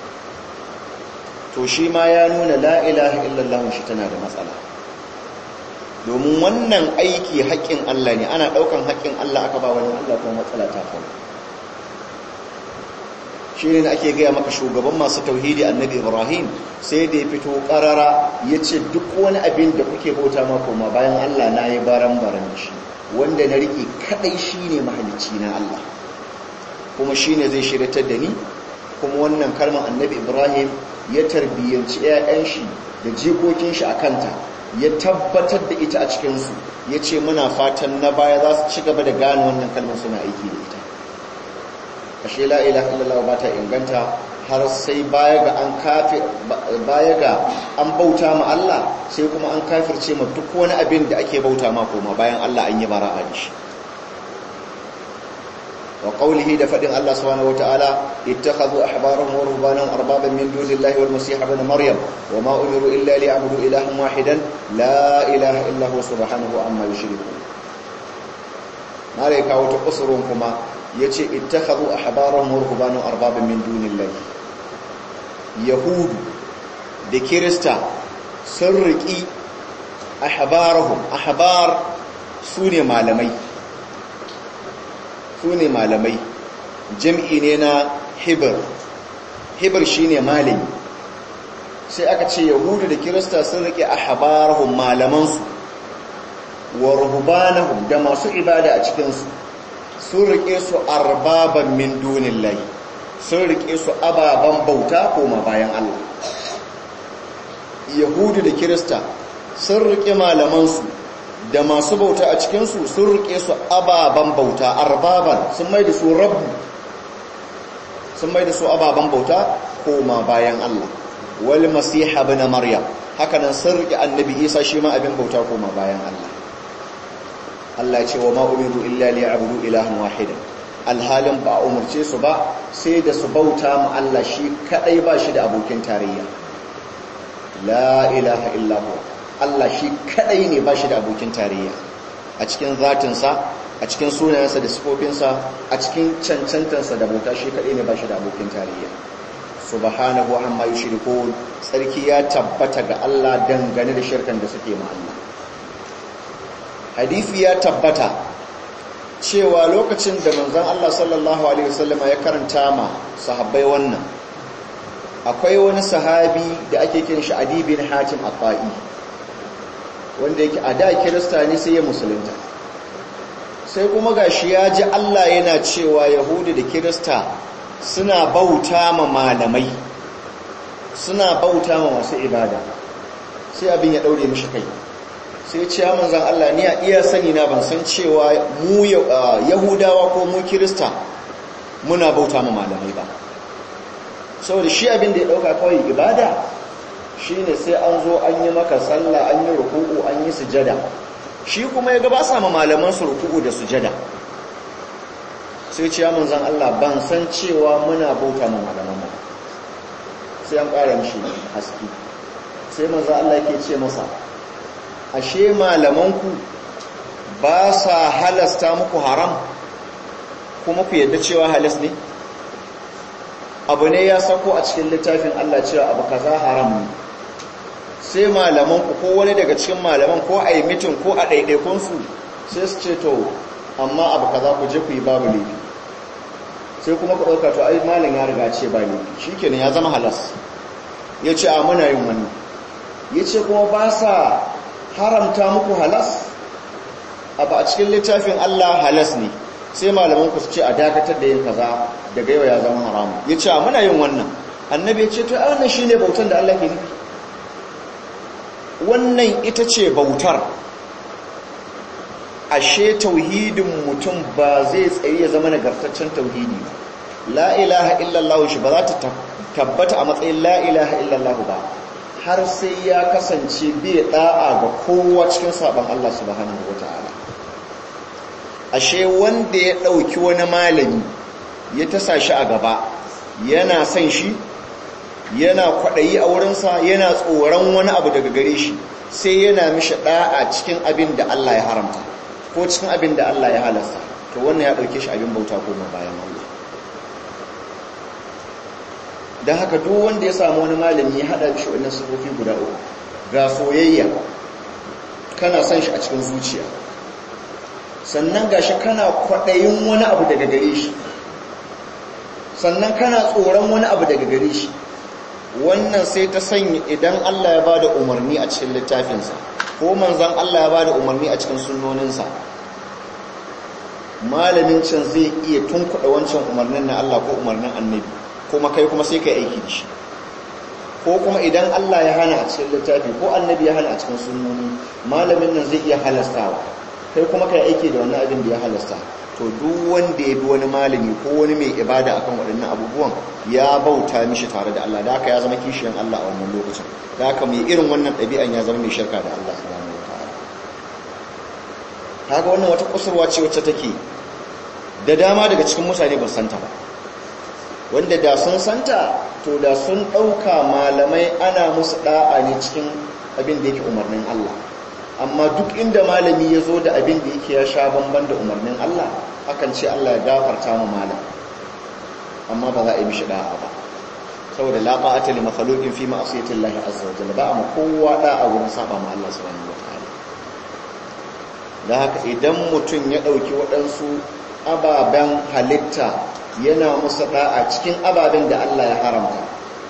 to shi ma ya nuna la ilaha illallah shi tana da matsala domin wannan aiki haƙƙin Allah ne ana ɗaukan haƙƙin Allah aka ba wani Allah kuma matsala ta faru shi ne ake gaya maka shugaban masu tauhidi annabi ibrahim sai da ya fito karara ya ce duk wani abin da kuke bauta mako ma bayan allah na yi baran baran shi wanda na riƙe kaɗai shi ne mahalicci na allah kuma shi ne zai shiratar da ni kuma wannan kalmar annabi ibrahim ya tarbiyyanci 'ya'yan shi da jikokin shi a kanta ya tabbatar da ita a cikinsu ya ce muna fatan na baya za su ci gaba da gane wannan kalmar suna aiki da ita ashe la ilaha illallah ba ta inganta har sai baya ga an kafi baya ga an bauta ma Allah sai kuma an kafirce ma duk wani abin da ake bauta ma koma bayan Allah an yi bara'a da shi wa qawlihi da fadin Allah subhanahu wataala ittakhadhu ahbarahum wa ruhbanahum arbaban min dunillahi wal masih ibn maryam wa ma umiru illa liya'budu ilahan wahidan la ilaha illa huwa subhanahu amma yushrikun mare kawo ta kusurun kuma yace ittakhadhu ahbarahum wa ruhbanahum arbaban min dunillahi yahudu da kirista sun riki ahbarahum ahbar sune malamai su ne malamai jam'i ne na hibir hibir shi ne malami sai aka ce yahudu da kirista sun rike a habarahun malamansu wa ruhubanahum da masu ibada a cikinsu sun rike su arbaban min dunin lai sun rike su ababen bauta koma bayan Allah yahudu da kirista sun rike malamansu da masu bauta a cikinsu sun rike su ababen bauta arbaban sun mai da su rabu sun mai da su ababen bauta koma bayan Allah wal masiha bin maryam hakanan sun rike annabi isa shi ma abin bauta koma bayan Allah Allah ce wa ma umiru illa liya'budu ilahan wahida alhalin ba umurce su ba sai da su bauta ma Allah shi kadai ba shi da abokin tarayya la ilaha illa huwa Allah shi kadai ne ba shi da abokin tarayya a cikin zatinsa a cikin sunayensa da sifofinsa a cikin cancantansa da bauta shi kadai ne ba shi da abokin tarayya subhanahu amma yushrikun tsarki ya tabbata ga Allah dangane da shirkan da suke ma Allah hadisi ya tabbata cewa lokacin da manzon Allah sallallahu alaihi wasallama ya karanta ma sahabbai wannan akwai wani sahabi da ake kiran shi Adi bin Hatim At-Ta'i wanda yake a da kirista ne sai ya musulunta sai kuma gashi ya ji Allah yana cewa yahudu da kirista suna bauta ma malamai suna bauta ma masu ibada sai abin ya daure mishi kai sai ce ya manzan Allah ni a iya sani na ban san cewa mu yahudawa ko mu kirista muna bauta ma malamai ba saboda shi abin da ya dauka kawai ibada shine sai an zo an yi maka sallah an yi ruku'u an yi sujada shi kuma ya gaba sama malaman su ruku'u da sujada sai ce ya manzan Allah ban san cewa muna bauta ma malaman mu sai an ƙara mishi haske sai manzan Allah yake ce masa ashe malamanku ba sa halasta muku haram kuma ku yadda cewa halas ne abu ne ya sako a cikin littafin Allah cewa abu kaza haram ne sai malamanku ko wani daga cikin malaman ko a yi mitin ko a ɗaiɗaikunsu sai su ce to amma abu kaza ku je ku yi babu laifi sai kuma ku ɗauka to ai malin ya riga ce ba laifi shi kenan ya zama halas ya ce a muna yin wannan ya ce kuma ba sa haramta muku halas abu a cikin littafin Allah halas ne sai malaman ku su ce a dakatar da yin kaza daga yau ya zama haramu ya ce a muna yin wannan annabi ya ce to ai wannan shine bautan da Allah ke nufi wannan ita ce bautar ashe tauhidin mutum ba zai tsaye ya zama nagartaccen tauhidi ba la ilaha illallah shi ba za ta tabbata a matsayin la ilaha illallah ba har sai ya kasance bai da'a ga kowa cikin sabon Allah subhanahu wata'ala ashe wanda ya dauki wani malami ya tasa shi a gaba yana son shi yana kwaɗayi a wurinsa yana tsoron wani abu daga gare shi sai yana mishi ɗa'a cikin abin da Allah ya haramta ko cikin abin da Allah ya halasta to wannan ya ɗauke shi abin bauta koma bayan Allah don haka duk wanda ya samu wani malami ya haɗa shi wannan sufofi guda uku ga soyayya kana son shi a cikin zuciya sannan ga shi kana kwaɗayin wani abu daga gare shi sannan kana tsoron wani abu daga gare shi wannan sai ta sanya idan Allah ya bada umarni a cikin littafinsa ko manzon Allah ya bada umarni a cikin sunnoninsa malamin can zai iya tunkuɗa wancan umarnin na Allah ko umarnin annabi kuma kai kuma sai ka aiki da shi ko kuma idan Allah ya hana a cikin littafi ko annabi ya hana a cikin sunnoni malamin nan zai iya halastawa kai kuma kai aiki da wannan abin da ya halasta to duk wanda ya bi wani malami ko wani mai ibada akan waɗannan abubuwan ya bauta mishi tare da Allah da haka ya zama kishiyan Allah a wannan lokacin da haka mai irin wannan ɗabi'an ya zama mai shirka da Allah subhanahu wataala kaga wannan wata kusurwa ce wacce take da dama daga cikin mutane ba santa ba wanda da sun santa to da sun ɗauka malamai ana musu ɗa'a ne cikin abin da yake umarnin Allah amma duk inda malami ya zo da abin da yake ya sha bamban da umarnin Allah akan ce Allah ya gafarta mu malam amma ba za a yi mishi ɗa'a ba saboda la ta'ata li makhluqin fi ma'siyati Allah azza wa jalla ba amma kowa ɗa'a wurin saba ma Allah subhanahu wa ta'ala da haka idan mutum ya ɗauki waɗansu ababen halitta yana musu da'a cikin ababen da Allah ya haramta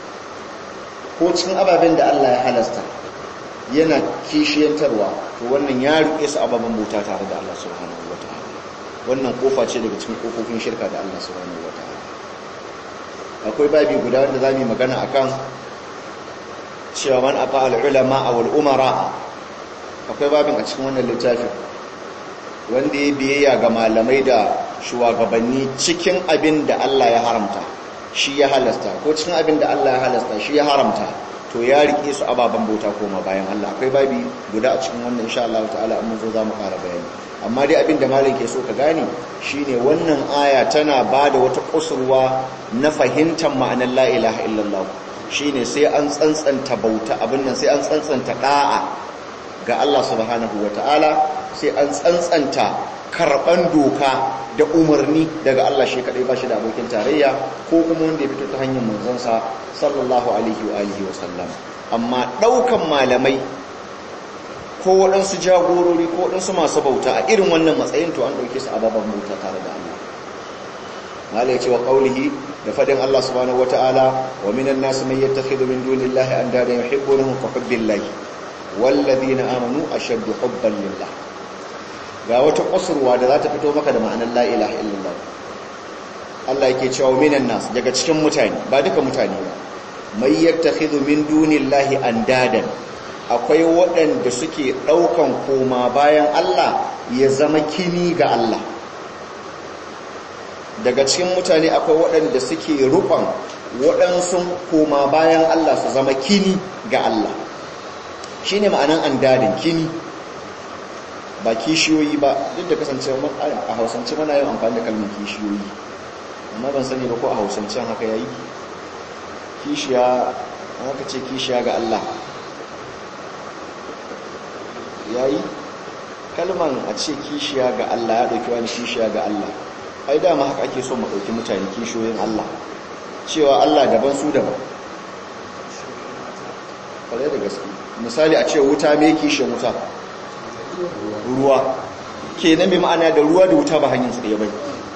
ko cikin ababen da Allah ya halasta yana kishiyantarwa to wannan ya rike su ababen bauta tare da Allah subhanahu wataala wannan kofa ce daga cikin kofofin shirka da Allah subhanahu wataala akwai babi guda wanda zamu magana akan cewa man aqa al ulama wal umara akwai babin a cikin wannan littafin wanda ya biyayya ga malamai da shugabanni cikin abin da Allah ya haramta shi ya halasta ko cikin abin da Allah ya halasta shi ya haramta to ya rike su ababen bauta koma bayan Allah akwai babi guda a cikin wannan insha Allah ta'ala amma zo za mu fara bayani amma dai abin da malam ke so ka gane shine wannan aya tana bada wata kusurwa na fahimtar ma'anar la ilaha illallah shine sai an tsantsanta bauta abin nan sai an tsantsanta da'a ga Allah subhanahu wata'ala sai an tsantsanta karban doka da umarni daga Allah shi kadai ba shi da abokin tarayya ko kuma wanda ya fito ta hanyar manzansa sallallahu alaihi wa alihi wa sallam amma daukan malamai ko waɗansu jagorori ko waɗansu masu bauta a irin wannan matsayin to an ɗauke su a babban bauta tare da Allah mala ya ce wa ƙaulihi da faɗin Allah subhanahu wata'ala wa minan nasu mai yattakhidhu min dunillahi andada yuhibbunahum ka hubbillahi walladhina amanu ashaddu hubban lillah ga wata kusurwa da za ta fito maka da ma'anar la ilaha illallah Allah yake cewa minan nas daga cikin mutane ba duka mutane ba mai yattakhidhu min dunillahi andadan akwai waɗanda suke ɗaukan koma bayan Allah ya zama kini ga Allah daga cikin mutane akwai waɗanda suke rufan waɗansu koma bayan Allah su zama kini ga Allah shine ma'anan andadin kini ba kishiyoyi ba duk da kasance a hausance mana yin amfani da kalmar kishiyoyi amma ban sani ba ko a hausancen haka yayi kishiya haka ce kishiya ga Allah yayi kalman a ce kishiya ga Allah ya dauki wani kishiya ga Allah ai dama haka ake so mu dauki mutane kishiyoyin Allah cewa Allah daban su daban kwarai da gaske misali a ce wuta me kishiyan wuta ruwa kenan bai ma'ana da ruwa da wuta ba hanyar su da ya bai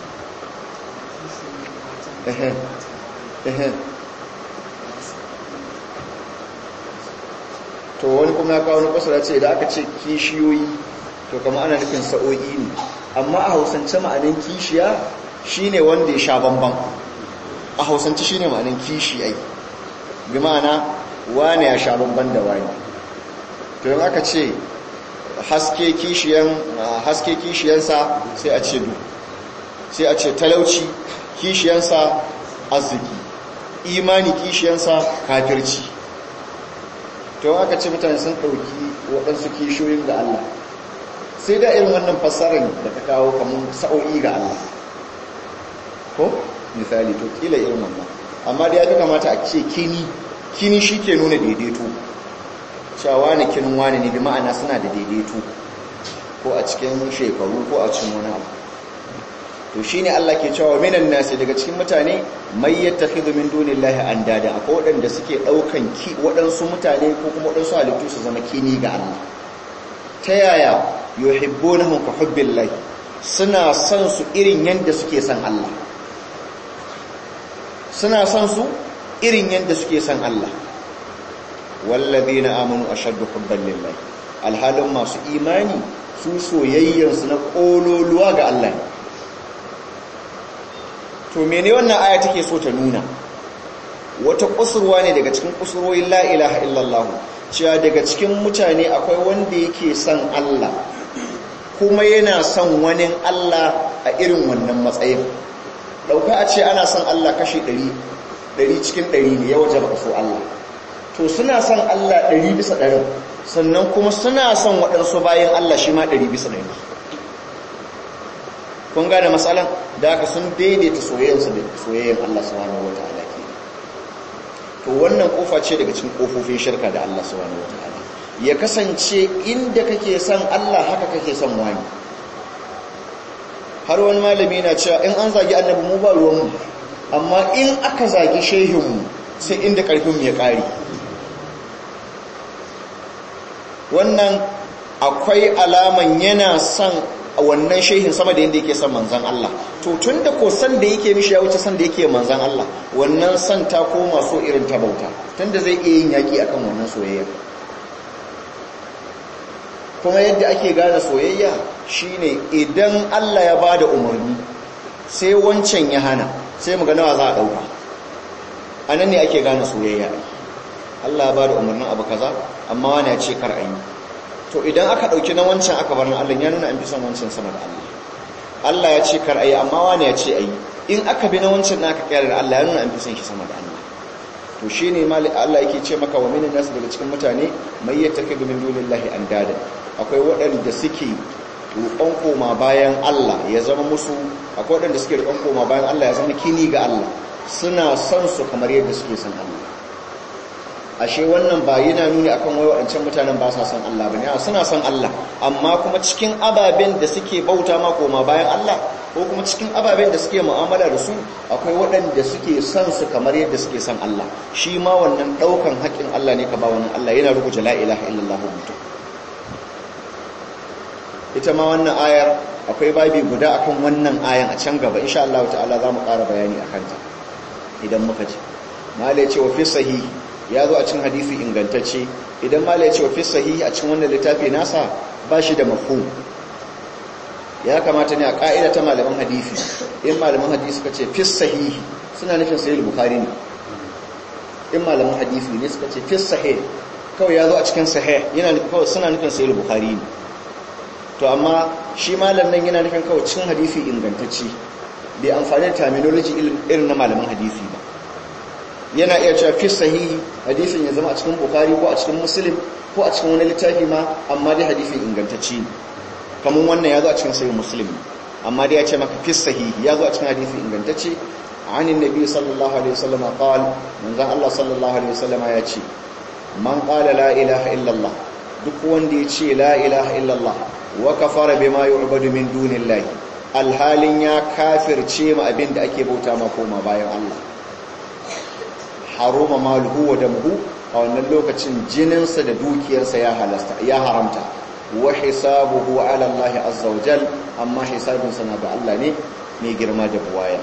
to wani kuma ya kawo wani kwasara ce da aka ce kishiyoyi to kama ana nufin sa'o'i ne amma a hausance ma'anin kishiya shine wanda ya sha bamban a hausance shine ma'anin kishi ai bi ma'ana wane ya sha bamban da wani to yin aka ce haske kishiyan haske kishiyansa sai a ce du sai a ce talauci kishiyansa arziki imani kishiyansa kafirci to aka ce mutane sun ɗauki waɗansu kishiyoyin ga Allah sai da irin wannan fassarar da ta kawo kamar sa'o'i ga Allah ko misali to kila irin wannan amma da ya fi kamata a ce kini kini shi ke nuna daidaito cewa wani kinin wani ne bi ma'ana suna da daidaito ko a cikin shekaru ko a cikin wani abu to shine Allah ke cewa minan nasi daga cikin mutane mai yattakhidhu min dunillahi andada akwai waɗanda suke daukan ki waɗansu mutane ko kuma waɗansu halittu su zama kini ga Allah ta yaya yuhibbunahum ka hubbillahi suna son su irin yanda suke son Allah suna son su irin yadda suke son Allah wallazina amanu ashaddu hubban lillahi alhalin masu imani su soyayyansu na kololuwa ga Allah ne to mene wannan aya take so ta nuna wata kusurwa ne daga cikin kusurwoyin la ilaha illallah cewa daga cikin mutane akwai wanda yake son Allah kuma yana son wani Allah a irin wannan matsayin dauka a ce ana son Allah kashi 100 100 cikin 100 ne ya wajaba so Allah to suna son Allah 100 bisa 100 sannan kuma suna son waɗansu bayan Allah shi ma 100 bisa 100 kun gane matsalan da aka sun daidaita soyayyansu da soyayyan Allah subhanahu wataala ke to wannan kofa ce daga cikin kofofin shirka da Allah subhanahu wataala ya kasance inda kake son Allah haka kake son wani har wani malami na cewa in an zagi annabi mu ba ruwan mu amma in aka zagi shehin mu sai inda karfin mu ya kare wannan akwai alaman yana son a wannan shehin sama da yadda yake son manzan Allah to tun da ko san da yake mishi ya wuce san da yake manzan Allah wannan san ta koma so irin ta bauta tun da zai iya yin yaƙi akan wannan soyayya kuma yadda ake gane soyayya shine idan Allah ya bada umarni sai wancan ya hana sai mu ga nawa za a dauka anan ne ake gane soyayya Allah ya bada umarnin abu kaza amma wani ya ce kar a yi to idan aka ɗauki na wancan aka bar na Allah ya nuna an fi son wancan sama da Allah Allah ya ce kar ayi amma wani ya ce ayi in aka bi na wancan na aka kyara da Allah ya nuna an fi son shi sama da Allah to shine mali Allah yake ce maka wa minan nas daga cikin mutane mai yattakidu min dunillahi andada akwai waɗanda suke roƙon koma bayan Allah ya zama musu akwai waɗanda suke roƙon koma bayan Allah ya zama kini ga Allah suna son su kamar yadda suke son Allah ashe wannan ba yana nuni akan wai waɗancan mutanen ba sa son Allah bane a suna son Allah amma kuma cikin ababen da suke bauta ma koma bayan Allah ko kuma cikin ababen da suke mu'amala da su akwai waɗanda suke son su kamar yadda suke son Allah shi ma wannan ɗaukan haƙƙin Allah ne ka ba wannan Allah yana rubuta la ilaha illallah mutum ita ma wannan ayar akwai babi guda akan wannan ayan a can gaba insha Allah ta'ala za mu ƙara bayani akan ta idan muka ji malai ce wa fi sahihi ya zo a cikin hadisi ingantacce idan mala ya ce wa fi sahihi a cikin wannan littafi nasa ba shi da mafhum ya kamata ne a ka'ida ta malaman hadisi in malaman hadisi suka ce fi sahihi suna nufin sahih bukhari ne in malaman hadisi ne suka ce fi sahih kawai ya zo a cikin sahih yana kawai suna nufin sahih bukhari ne to amma shi malam nan yana nufin kawai cikin hadisi ingantacce bai amfani da terminology irin na malaman hadisi ba yana iya cewa fi sahihi hadisin ya zama a cikin bukari ko a cikin muslim ko a cikin wani littafi ma amma dai hadisin ingantacci ne kamar wannan ya zo a cikin sahihin muslim amma dai ya ce maka fi sahihi ya zo a cikin hadisin ingantacce anin nabi sallallahu alaihi wasallam qal manzon Allah sallallahu alaihi wasallam ya ce man qala la ilaha illallah duk wanda ya ce la ilaha illallah wa kafara bima yu'badu min dunillahi alhalin ya kafirce ma abin da ake bauta ma koma bayan Allah haruma maluhu wa damhu a wannan lokacin jininsa da dukiyarsa ya halasta ya haramta wa hisabuhu ala Allah azza wa jal amma hisabinsa na ga Allah ne mai girma da buwaya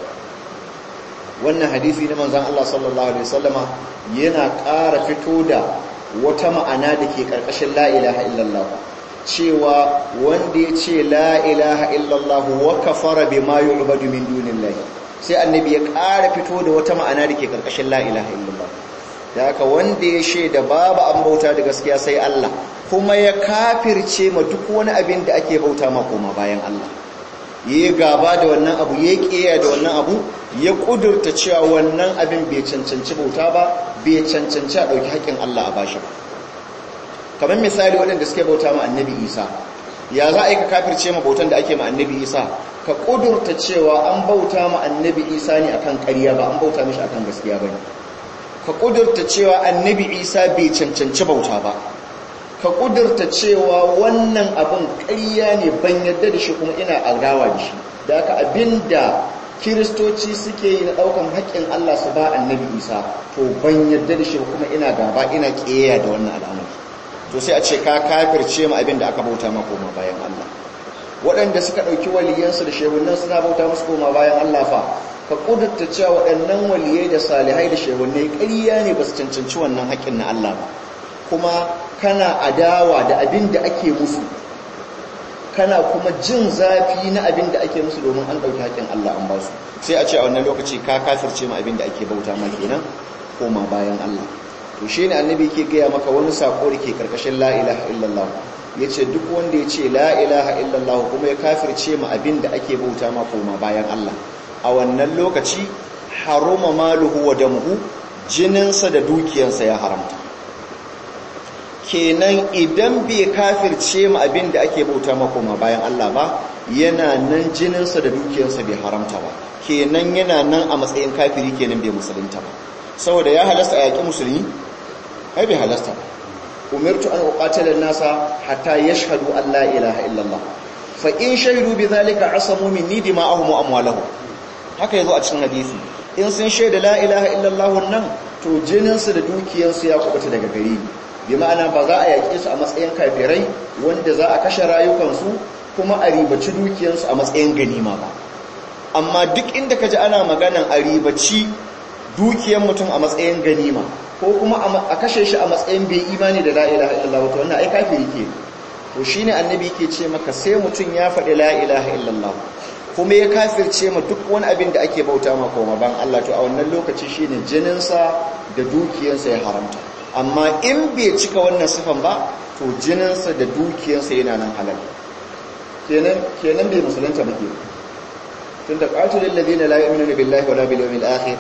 wannan hadisi na manzon Allah sallallahu alaihi wasallama yana ƙara fito da wata ma'ana da ke ƙarƙashin la ilaha illallah cewa wanda ya ce la ilaha illallah wa kafara bima yu'badu min dunillahi sai annabi ya ƙara fito da wata ma'ana da ke ƙarƙashin la ilaha illallah da haka wanda ya shaida babu an bauta da gaskiya sai Allah kuma ya kafirce ma duk wani abin da ake bauta ma koma bayan Allah ya gaba da wannan abu ya ƙiya da wannan abu ya ƙudurta cewa wannan abin bai cancanci bauta ba bai cancanci a ɗauki haƙƙin Allah a bashi ba kamar misali waɗanda suke bauta ma annabi isa ya za a yi ka kafirce ma bautan da ake ma annabi isa ka ƙudurta cewa an bauta ma annabi isa ne akan ƙarya ba an bauta mishi akan gaskiya ba ne ka ƙudurta cewa annabi isa bai cancanci bauta ba ka ƙudurta cewa wannan abin ƙarya ne ban yadda da shi kuma ina adawa da shi da aka abin da kiristoci suke yi na ɗaukan haƙƙin allah su ba annabi isa to ban yadda da shi kuma ina gaba ina ƙeya da wannan al'amari to sai a ce ka kafirce ma abin da aka bauta ma koma bayan allah waɗanda suka ɗauki waliyansu da shehunan suna bauta musu koma bayan Allah fa ka kudurta cewa waɗannan waliyai da salihai da shehunai ƙarya ne ba su cancanci wannan haƙƙin na Allah ba kuma kana adawa da abin da ake musu kana kuma jin zafi na abin da ake musu domin an ɗauki haƙƙin Allah an ba su sai a ce a wannan lokaci ka kafirce ma abin da ake bauta ma kenan koma bayan Allah to shi ne annabi ke gaya maka wani saƙo da ke ƙarƙashin la ilaha illallah ya ce duk wanda ya ce la ilaha illallah kuma ya kafirce ma abin da ake bauta ma koma bayan Allah a wannan lokaci haruma maluhu wa damuhu jininsa da dukiyarsa ya haramta kenan idan bai kafirce ma abin da ake bauta ma koma bayan Allah ba yana nan jininsa da dukiyarsa bai haramta ba kenan yana nan a matsayin kafiri kenan bai musulunta ba saboda ya halasta a yaƙi musulmi ai bai halasta ba umirtu an uqatila nasa hatta yashhadu an la ilaha illallah fa in shahidu bidhalika asamu minni dima'ahum wa amwalahum haka yazo a cikin hadisi in sun shaida la ilaha illallah nan to jinin su da dukiyar su ya kubuta daga gari bi ma'ana ba za a yaƙe su a matsayin kafirai wanda za a kashe rayukan su kuma a ribaci dukiyar su a matsayin ganima ba amma duk inda kaji ana maganan a ribaci dukiyar mutum a matsayin ganima ko kuma a kashe shi a matsayin bai imani da la'ilaha illallah wato wannan ai kafiri ke to shine annabi ke ce maka sai mutum ya faɗi la'ilaha illallah kuma ya kafirce ma duk wani abin da ake bauta ma koma ban Allah to a wannan lokaci shine jininsa da dukiyarsa ya haramta amma in bai cika wannan sifan ba to jininsa da dukiyarsa yana nan halal kenan kenan bai musulunta ba ke tunda qatilul ladina la yu'minuna billahi wala bil yawmil akhir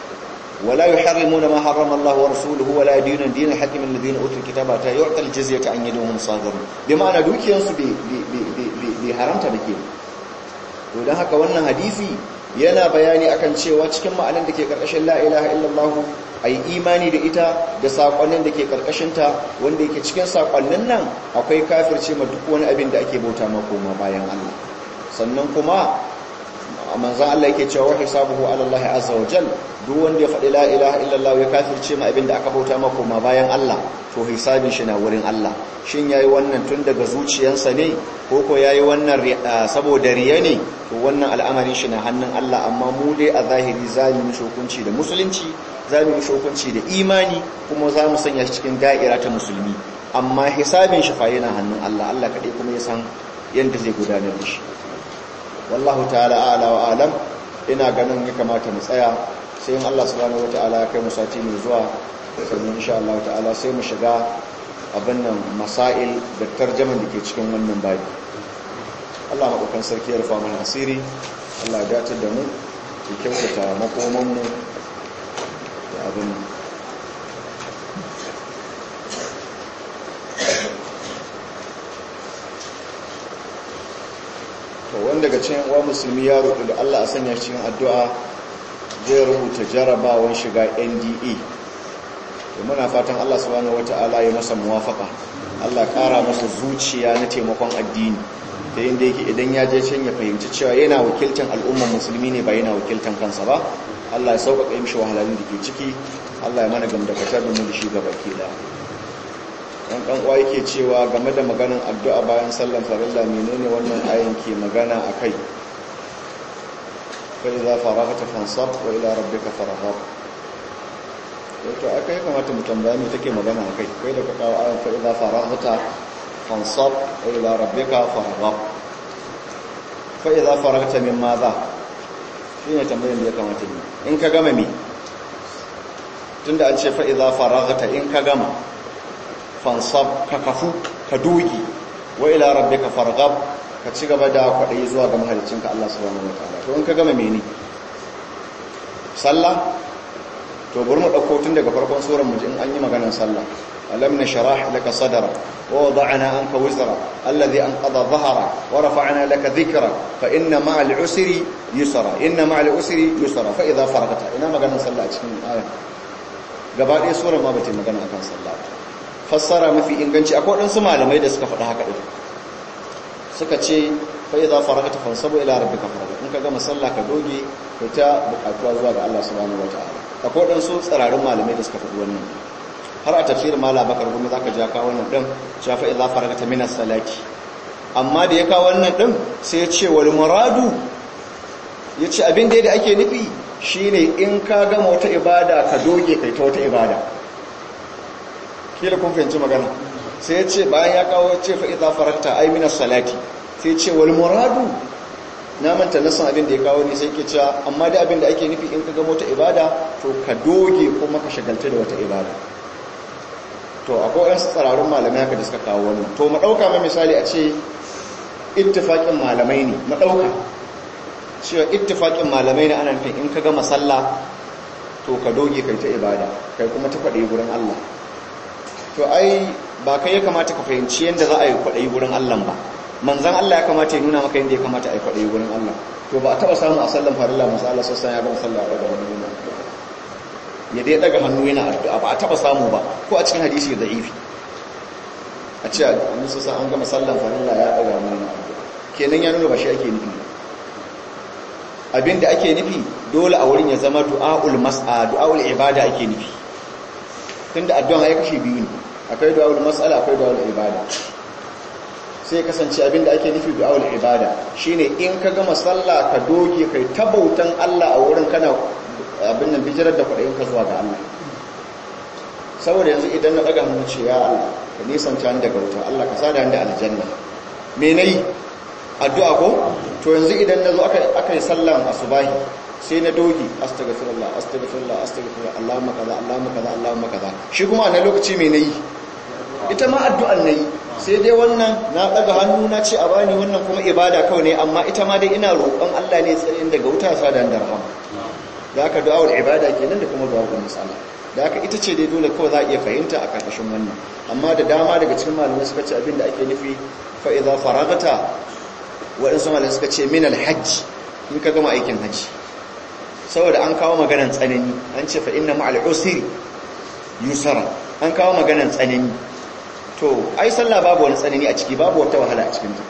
ولا يحرمون ما حرم الله ورسوله ولا يدينون دين الحق من الذين اوتوا الكتاب حتى يعطى الجزيه عن يد وهم صاغرون بمعنى dukiyan su bai haramta bake to dan haka wannan hadisi yana bayani akan cewa cikin ma'anan da ke karkashin la ilaha illallah ai imani da ita da sakonnin da ke karkashin ta wanda yake cikin sakonnin nan akwai kafirce ma duk wani abin da ake bauta ma koma bayan Allah sannan kuma manzan Allah yake cewa hisabuhu ala Allah azza wa jal duk wanda ya faɗi la ilaha illallah ya kafirce ma abinda aka bauta maka ma bayan Allah to hisabin shi na wurin Allah shin yayi wannan tun daga zuciyarsa ne ko ko yayi wannan saboda riya ne to wannan al'amarin shi na hannun Allah amma mu dai a zahiri zamu yi hukunci da musulunci zamu yi hukunci da imani kuma zamu sanya shi cikin da'ira ta musulmi amma hisabin shi fa yana hannun Allah Allah kadai kuma ya san yanda zai gudanar da shi wallahu ta'ala a'la wa alam ina ganin ya kamata mu tsaya sai in Allah subhanahu wata'ala ya kai mu sati mai zuwa sannan insha Allah ta'ala sai mu shiga abin nan masail da tarjaman da ke cikin wannan babi Allah maɗaukan sarki ya rufa mana asiri Allah ya dace da mu ya kyautata makoman mu da abin to wanda daga cikin uwa musulmi ya roƙi da Allah a sanya shi cikin addu'a zai rubuta jarabawan shiga NDA to muna fatan Allah subhanahu wata'ala ya masa muwafaka Allah ƙara masa zuciya na taimakon addini da inda yake idan ya je can ya fahimci cewa yana wakiltan al'ummar musulmi ne ba yana wakiltan kansa ba Allah ya sauƙaƙa mishi wahalalun da ke ciki Allah ya mana gamdakatar da mu da shi gaba ke da dan dan uwa yake cewa game da maganar addu'a bayan sallar farilla menene wannan ayin ke magana akai fa idza faragta fansab wa ila rabbika farghab to akai kamata mu tambaya me take magana akai kai da ka kawo ayin fa idza faragta fansab wa ila rabbika farghab fa idza faragta min madha shine tambayar da ya kamata ni in ka gama me tunda an ce fa idza faragta in ka gama fansab ka kafu ka dogi wa ila rabbika farghab ka ci gaba da kwadayi zuwa ga mahaliccinka Allah subhanahu wataala to in ka gama mene sallah to bari mu dauko tun daga farkon surar mu in an yi maganar sallah alam nashrah laka sadrak wa wada'na anka wizra alladhi anqadha dhahra wa rafa'na laka dhikra fa inna ma'al usri yusra inna ma'al usri yusra fa idha faragta ina maganar sallah a cikin aya gaba ɗaya surar ma bata magana akan sallah fassara mafi inganci akwai waɗansu malamai da suka faɗi haka ɗin suka ce fai za fara ta fansabu ila rabbi ka fara in ka gama sallah ka doge ka ta buƙatuwa zuwa ga Allah subhanahu wata'ala akwai waɗansu tsirarin malamai da suka faɗi wannan har a tafsirin mala bakar kuma za ka ja kawo wannan ɗin cewa fai za fara ta minas salati amma da ya kawo wannan ɗin sai ya ce wal muradu yace abin da ake nufi shine in ka gama wata ibada ka doge kai ta wata ibada kila kun fahimci magana sai yace bayan ya kawo ce fa idza farakta ay min salati sai yace wal muradu na manta nasan abin da ya kawo ne sai ke cewa amma da abin da ake nufi in ka gama wata ibada to ka doge kuma ka shagalta da wata ibada to akwai wasu tsararrun malamai haka da suka kawo wannan to mu dauka ma misali a ce ittifaqin malamai ne mu dauka cewa ittifaqin malamai ne ana nufin in ka gama sallah to ka doge kai ta ibada kai kuma ta kwade gurin Allah to ai ba kai ya kamata ka fahimci yanda za a yi kwade gurin Allah ba manzan Allah ya kamata ya nuna maka yanda ya kamata a yi kwade gurin Allah to ba a taba samu a sallan farilla manzo Allah sassan ya gama sallah daga wani nuna ya dai daga hannu yana addu'a ba a taba samu ba ko a cikin hadisi da'ifi a ce annabi sassan an gama sallan farilla ya daga hannu yana addu'a kenan ya nuna ba shi ake nufi abinda ake nufi dole a wurin ya zama du'aul mas'a du'aul ibada ake nufi tunda addu'a ya kashe biyu ne akwai du'aul mas'ala akwai du'aul ibada sai kasance abinda ake nufi du'aul ibada shine in ka gama sallah ka doge kai tabautan Allah a wurin kana abin nan bijirar da kwaɗayin ka zuwa ga Allah saboda yanzu idan na ɗaga hannu ce ya Allah ka nisanta ni daga wuta Allah ka sada ni da aljanna me nayi addu'a ko to yanzu idan nazo aka aka yi sallan asubahi sai na dogi astaghfirullah astaghfirullah astaghfirullah Allahumma kaza Allahumma kaza Allahumma kaza shi kuma a lokaci me nayi ita ma addu'an nayi sai dai wannan na daga hannu na ce a bani wannan kuma ibada kawai ne amma ita ma dai ina roƙon Allah ne tsayin daga wuta sa da rahama da aka du'awul ibada kenan da kuma du'awul masala da aka ita ce dai dole kawai za a iya fahimta a karkashin wannan amma da dama daga cikin malamai suka ce abin da ake nufi fa idza faragata waɗansu malamai suka ce min alhajj in ka gama aikin hajji saboda an kawo maganan tsanani an ce fa inna ma'al usri yusra an kawo maganan tsanani to ai sallah babu wani tsanani a ciki babu wata wahala a cikin ta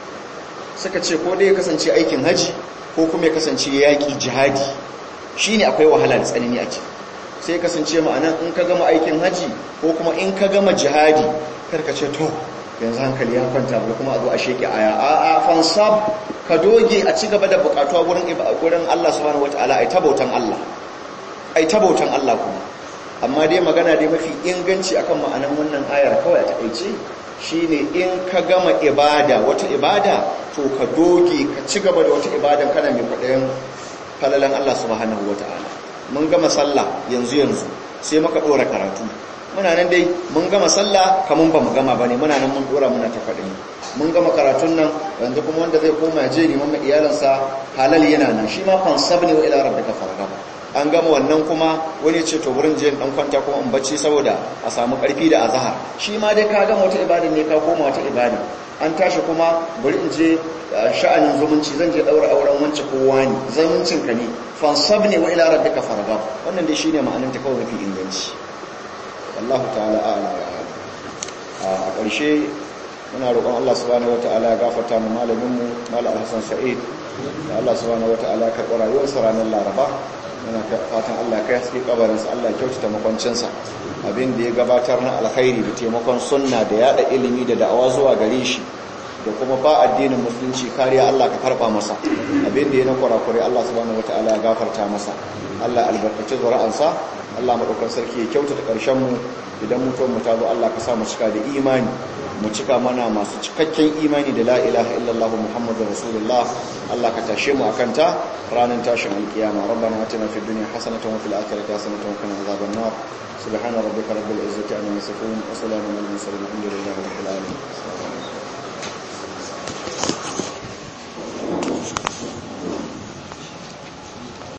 suka ce ko dai ya kasance aikin haji ko kuma ya kasance yaƙi jihadi shine akwai wahala da tsanani a ciki sai ya kasance ma'anan in ka gama aikin haji ko kuma in ka gama jihadi karka ce to yanzu hankali ya kwanta ba kuma a zo a sheke aya a a fansab ka doge a ci gaba da bukatuwa gurin gurin Allah subhanahu wataala ai tabautan Allah ai tabautan Allah kuma amma dai magana dai mafi inganci akan ma'anan wannan ayar kawai a takeice shine in ka gama ibada wata ibada to ka doge ka ci gaba da wata ibadan kana mai kwaɗayin falalan Allah subhanahu wataala mun gama sallah yanzu yanzu sai muka dora karatu muna nan dai mun gama sallah kamun ba mu gama bane muna nan mun dora muna ta faɗi mun gama karatun nan yanzu kuma wanda zai koma je ne mamma iyalansa halal yana nan shi ma fansab ne wa ila rabbika farghab an gama wannan kuma wani ce to wurin je dan kwanta kuma in bacci saboda a samu karfi da azhar shi ma dai ka gama wata ibada ne ka koma wata ibada an tashi kuma bari in je sha'anin zumunci zan je daura auren wance kowa ne zumuncin ka ne fansab ne wa ila rabbika farghab wannan dai shine ma'anar ta kawai mafi inganci wallahu ta'ala a'lam wa a'lam a ƙarshe muna roƙon Allah subhanahu wata'ala ya gafarta mu malamin mu Malam Hassan Sa'id da Allah subhanahu wata'ala ya karɓi rayuwarsa ranar Laraba muna fatan Allah kai haske kabarinsa Allah ya kyautata makwancinsa abin da ya gabatar na alkhairi da taimakon sunna da yada ilimi da da'awa zuwa gare shi da kuma ba addinin musulunci kariya Allah ka karba masa abin da ya na kurakure Allah subhanahu wataala ya gafarta masa Allah albarkaci zuri'ansa Allah madaukakin sarki ya kyautata karshen mu idan mutuwar mu ta zo Allah ka sa mu cika da imani mu cika mana masu cikakken imani da la ilaha illallah muhammadur rasulullah Allah ka tashe mu akan ta ranar tashin alkiyama rabbana atina fid dunya hasanatan wa fil akhirati hasanatan wa qina adhaban nar subhana rabbika rabbil izzati amma yasifun wa salamun alal mursalin alhamdulillahi rabbil alamin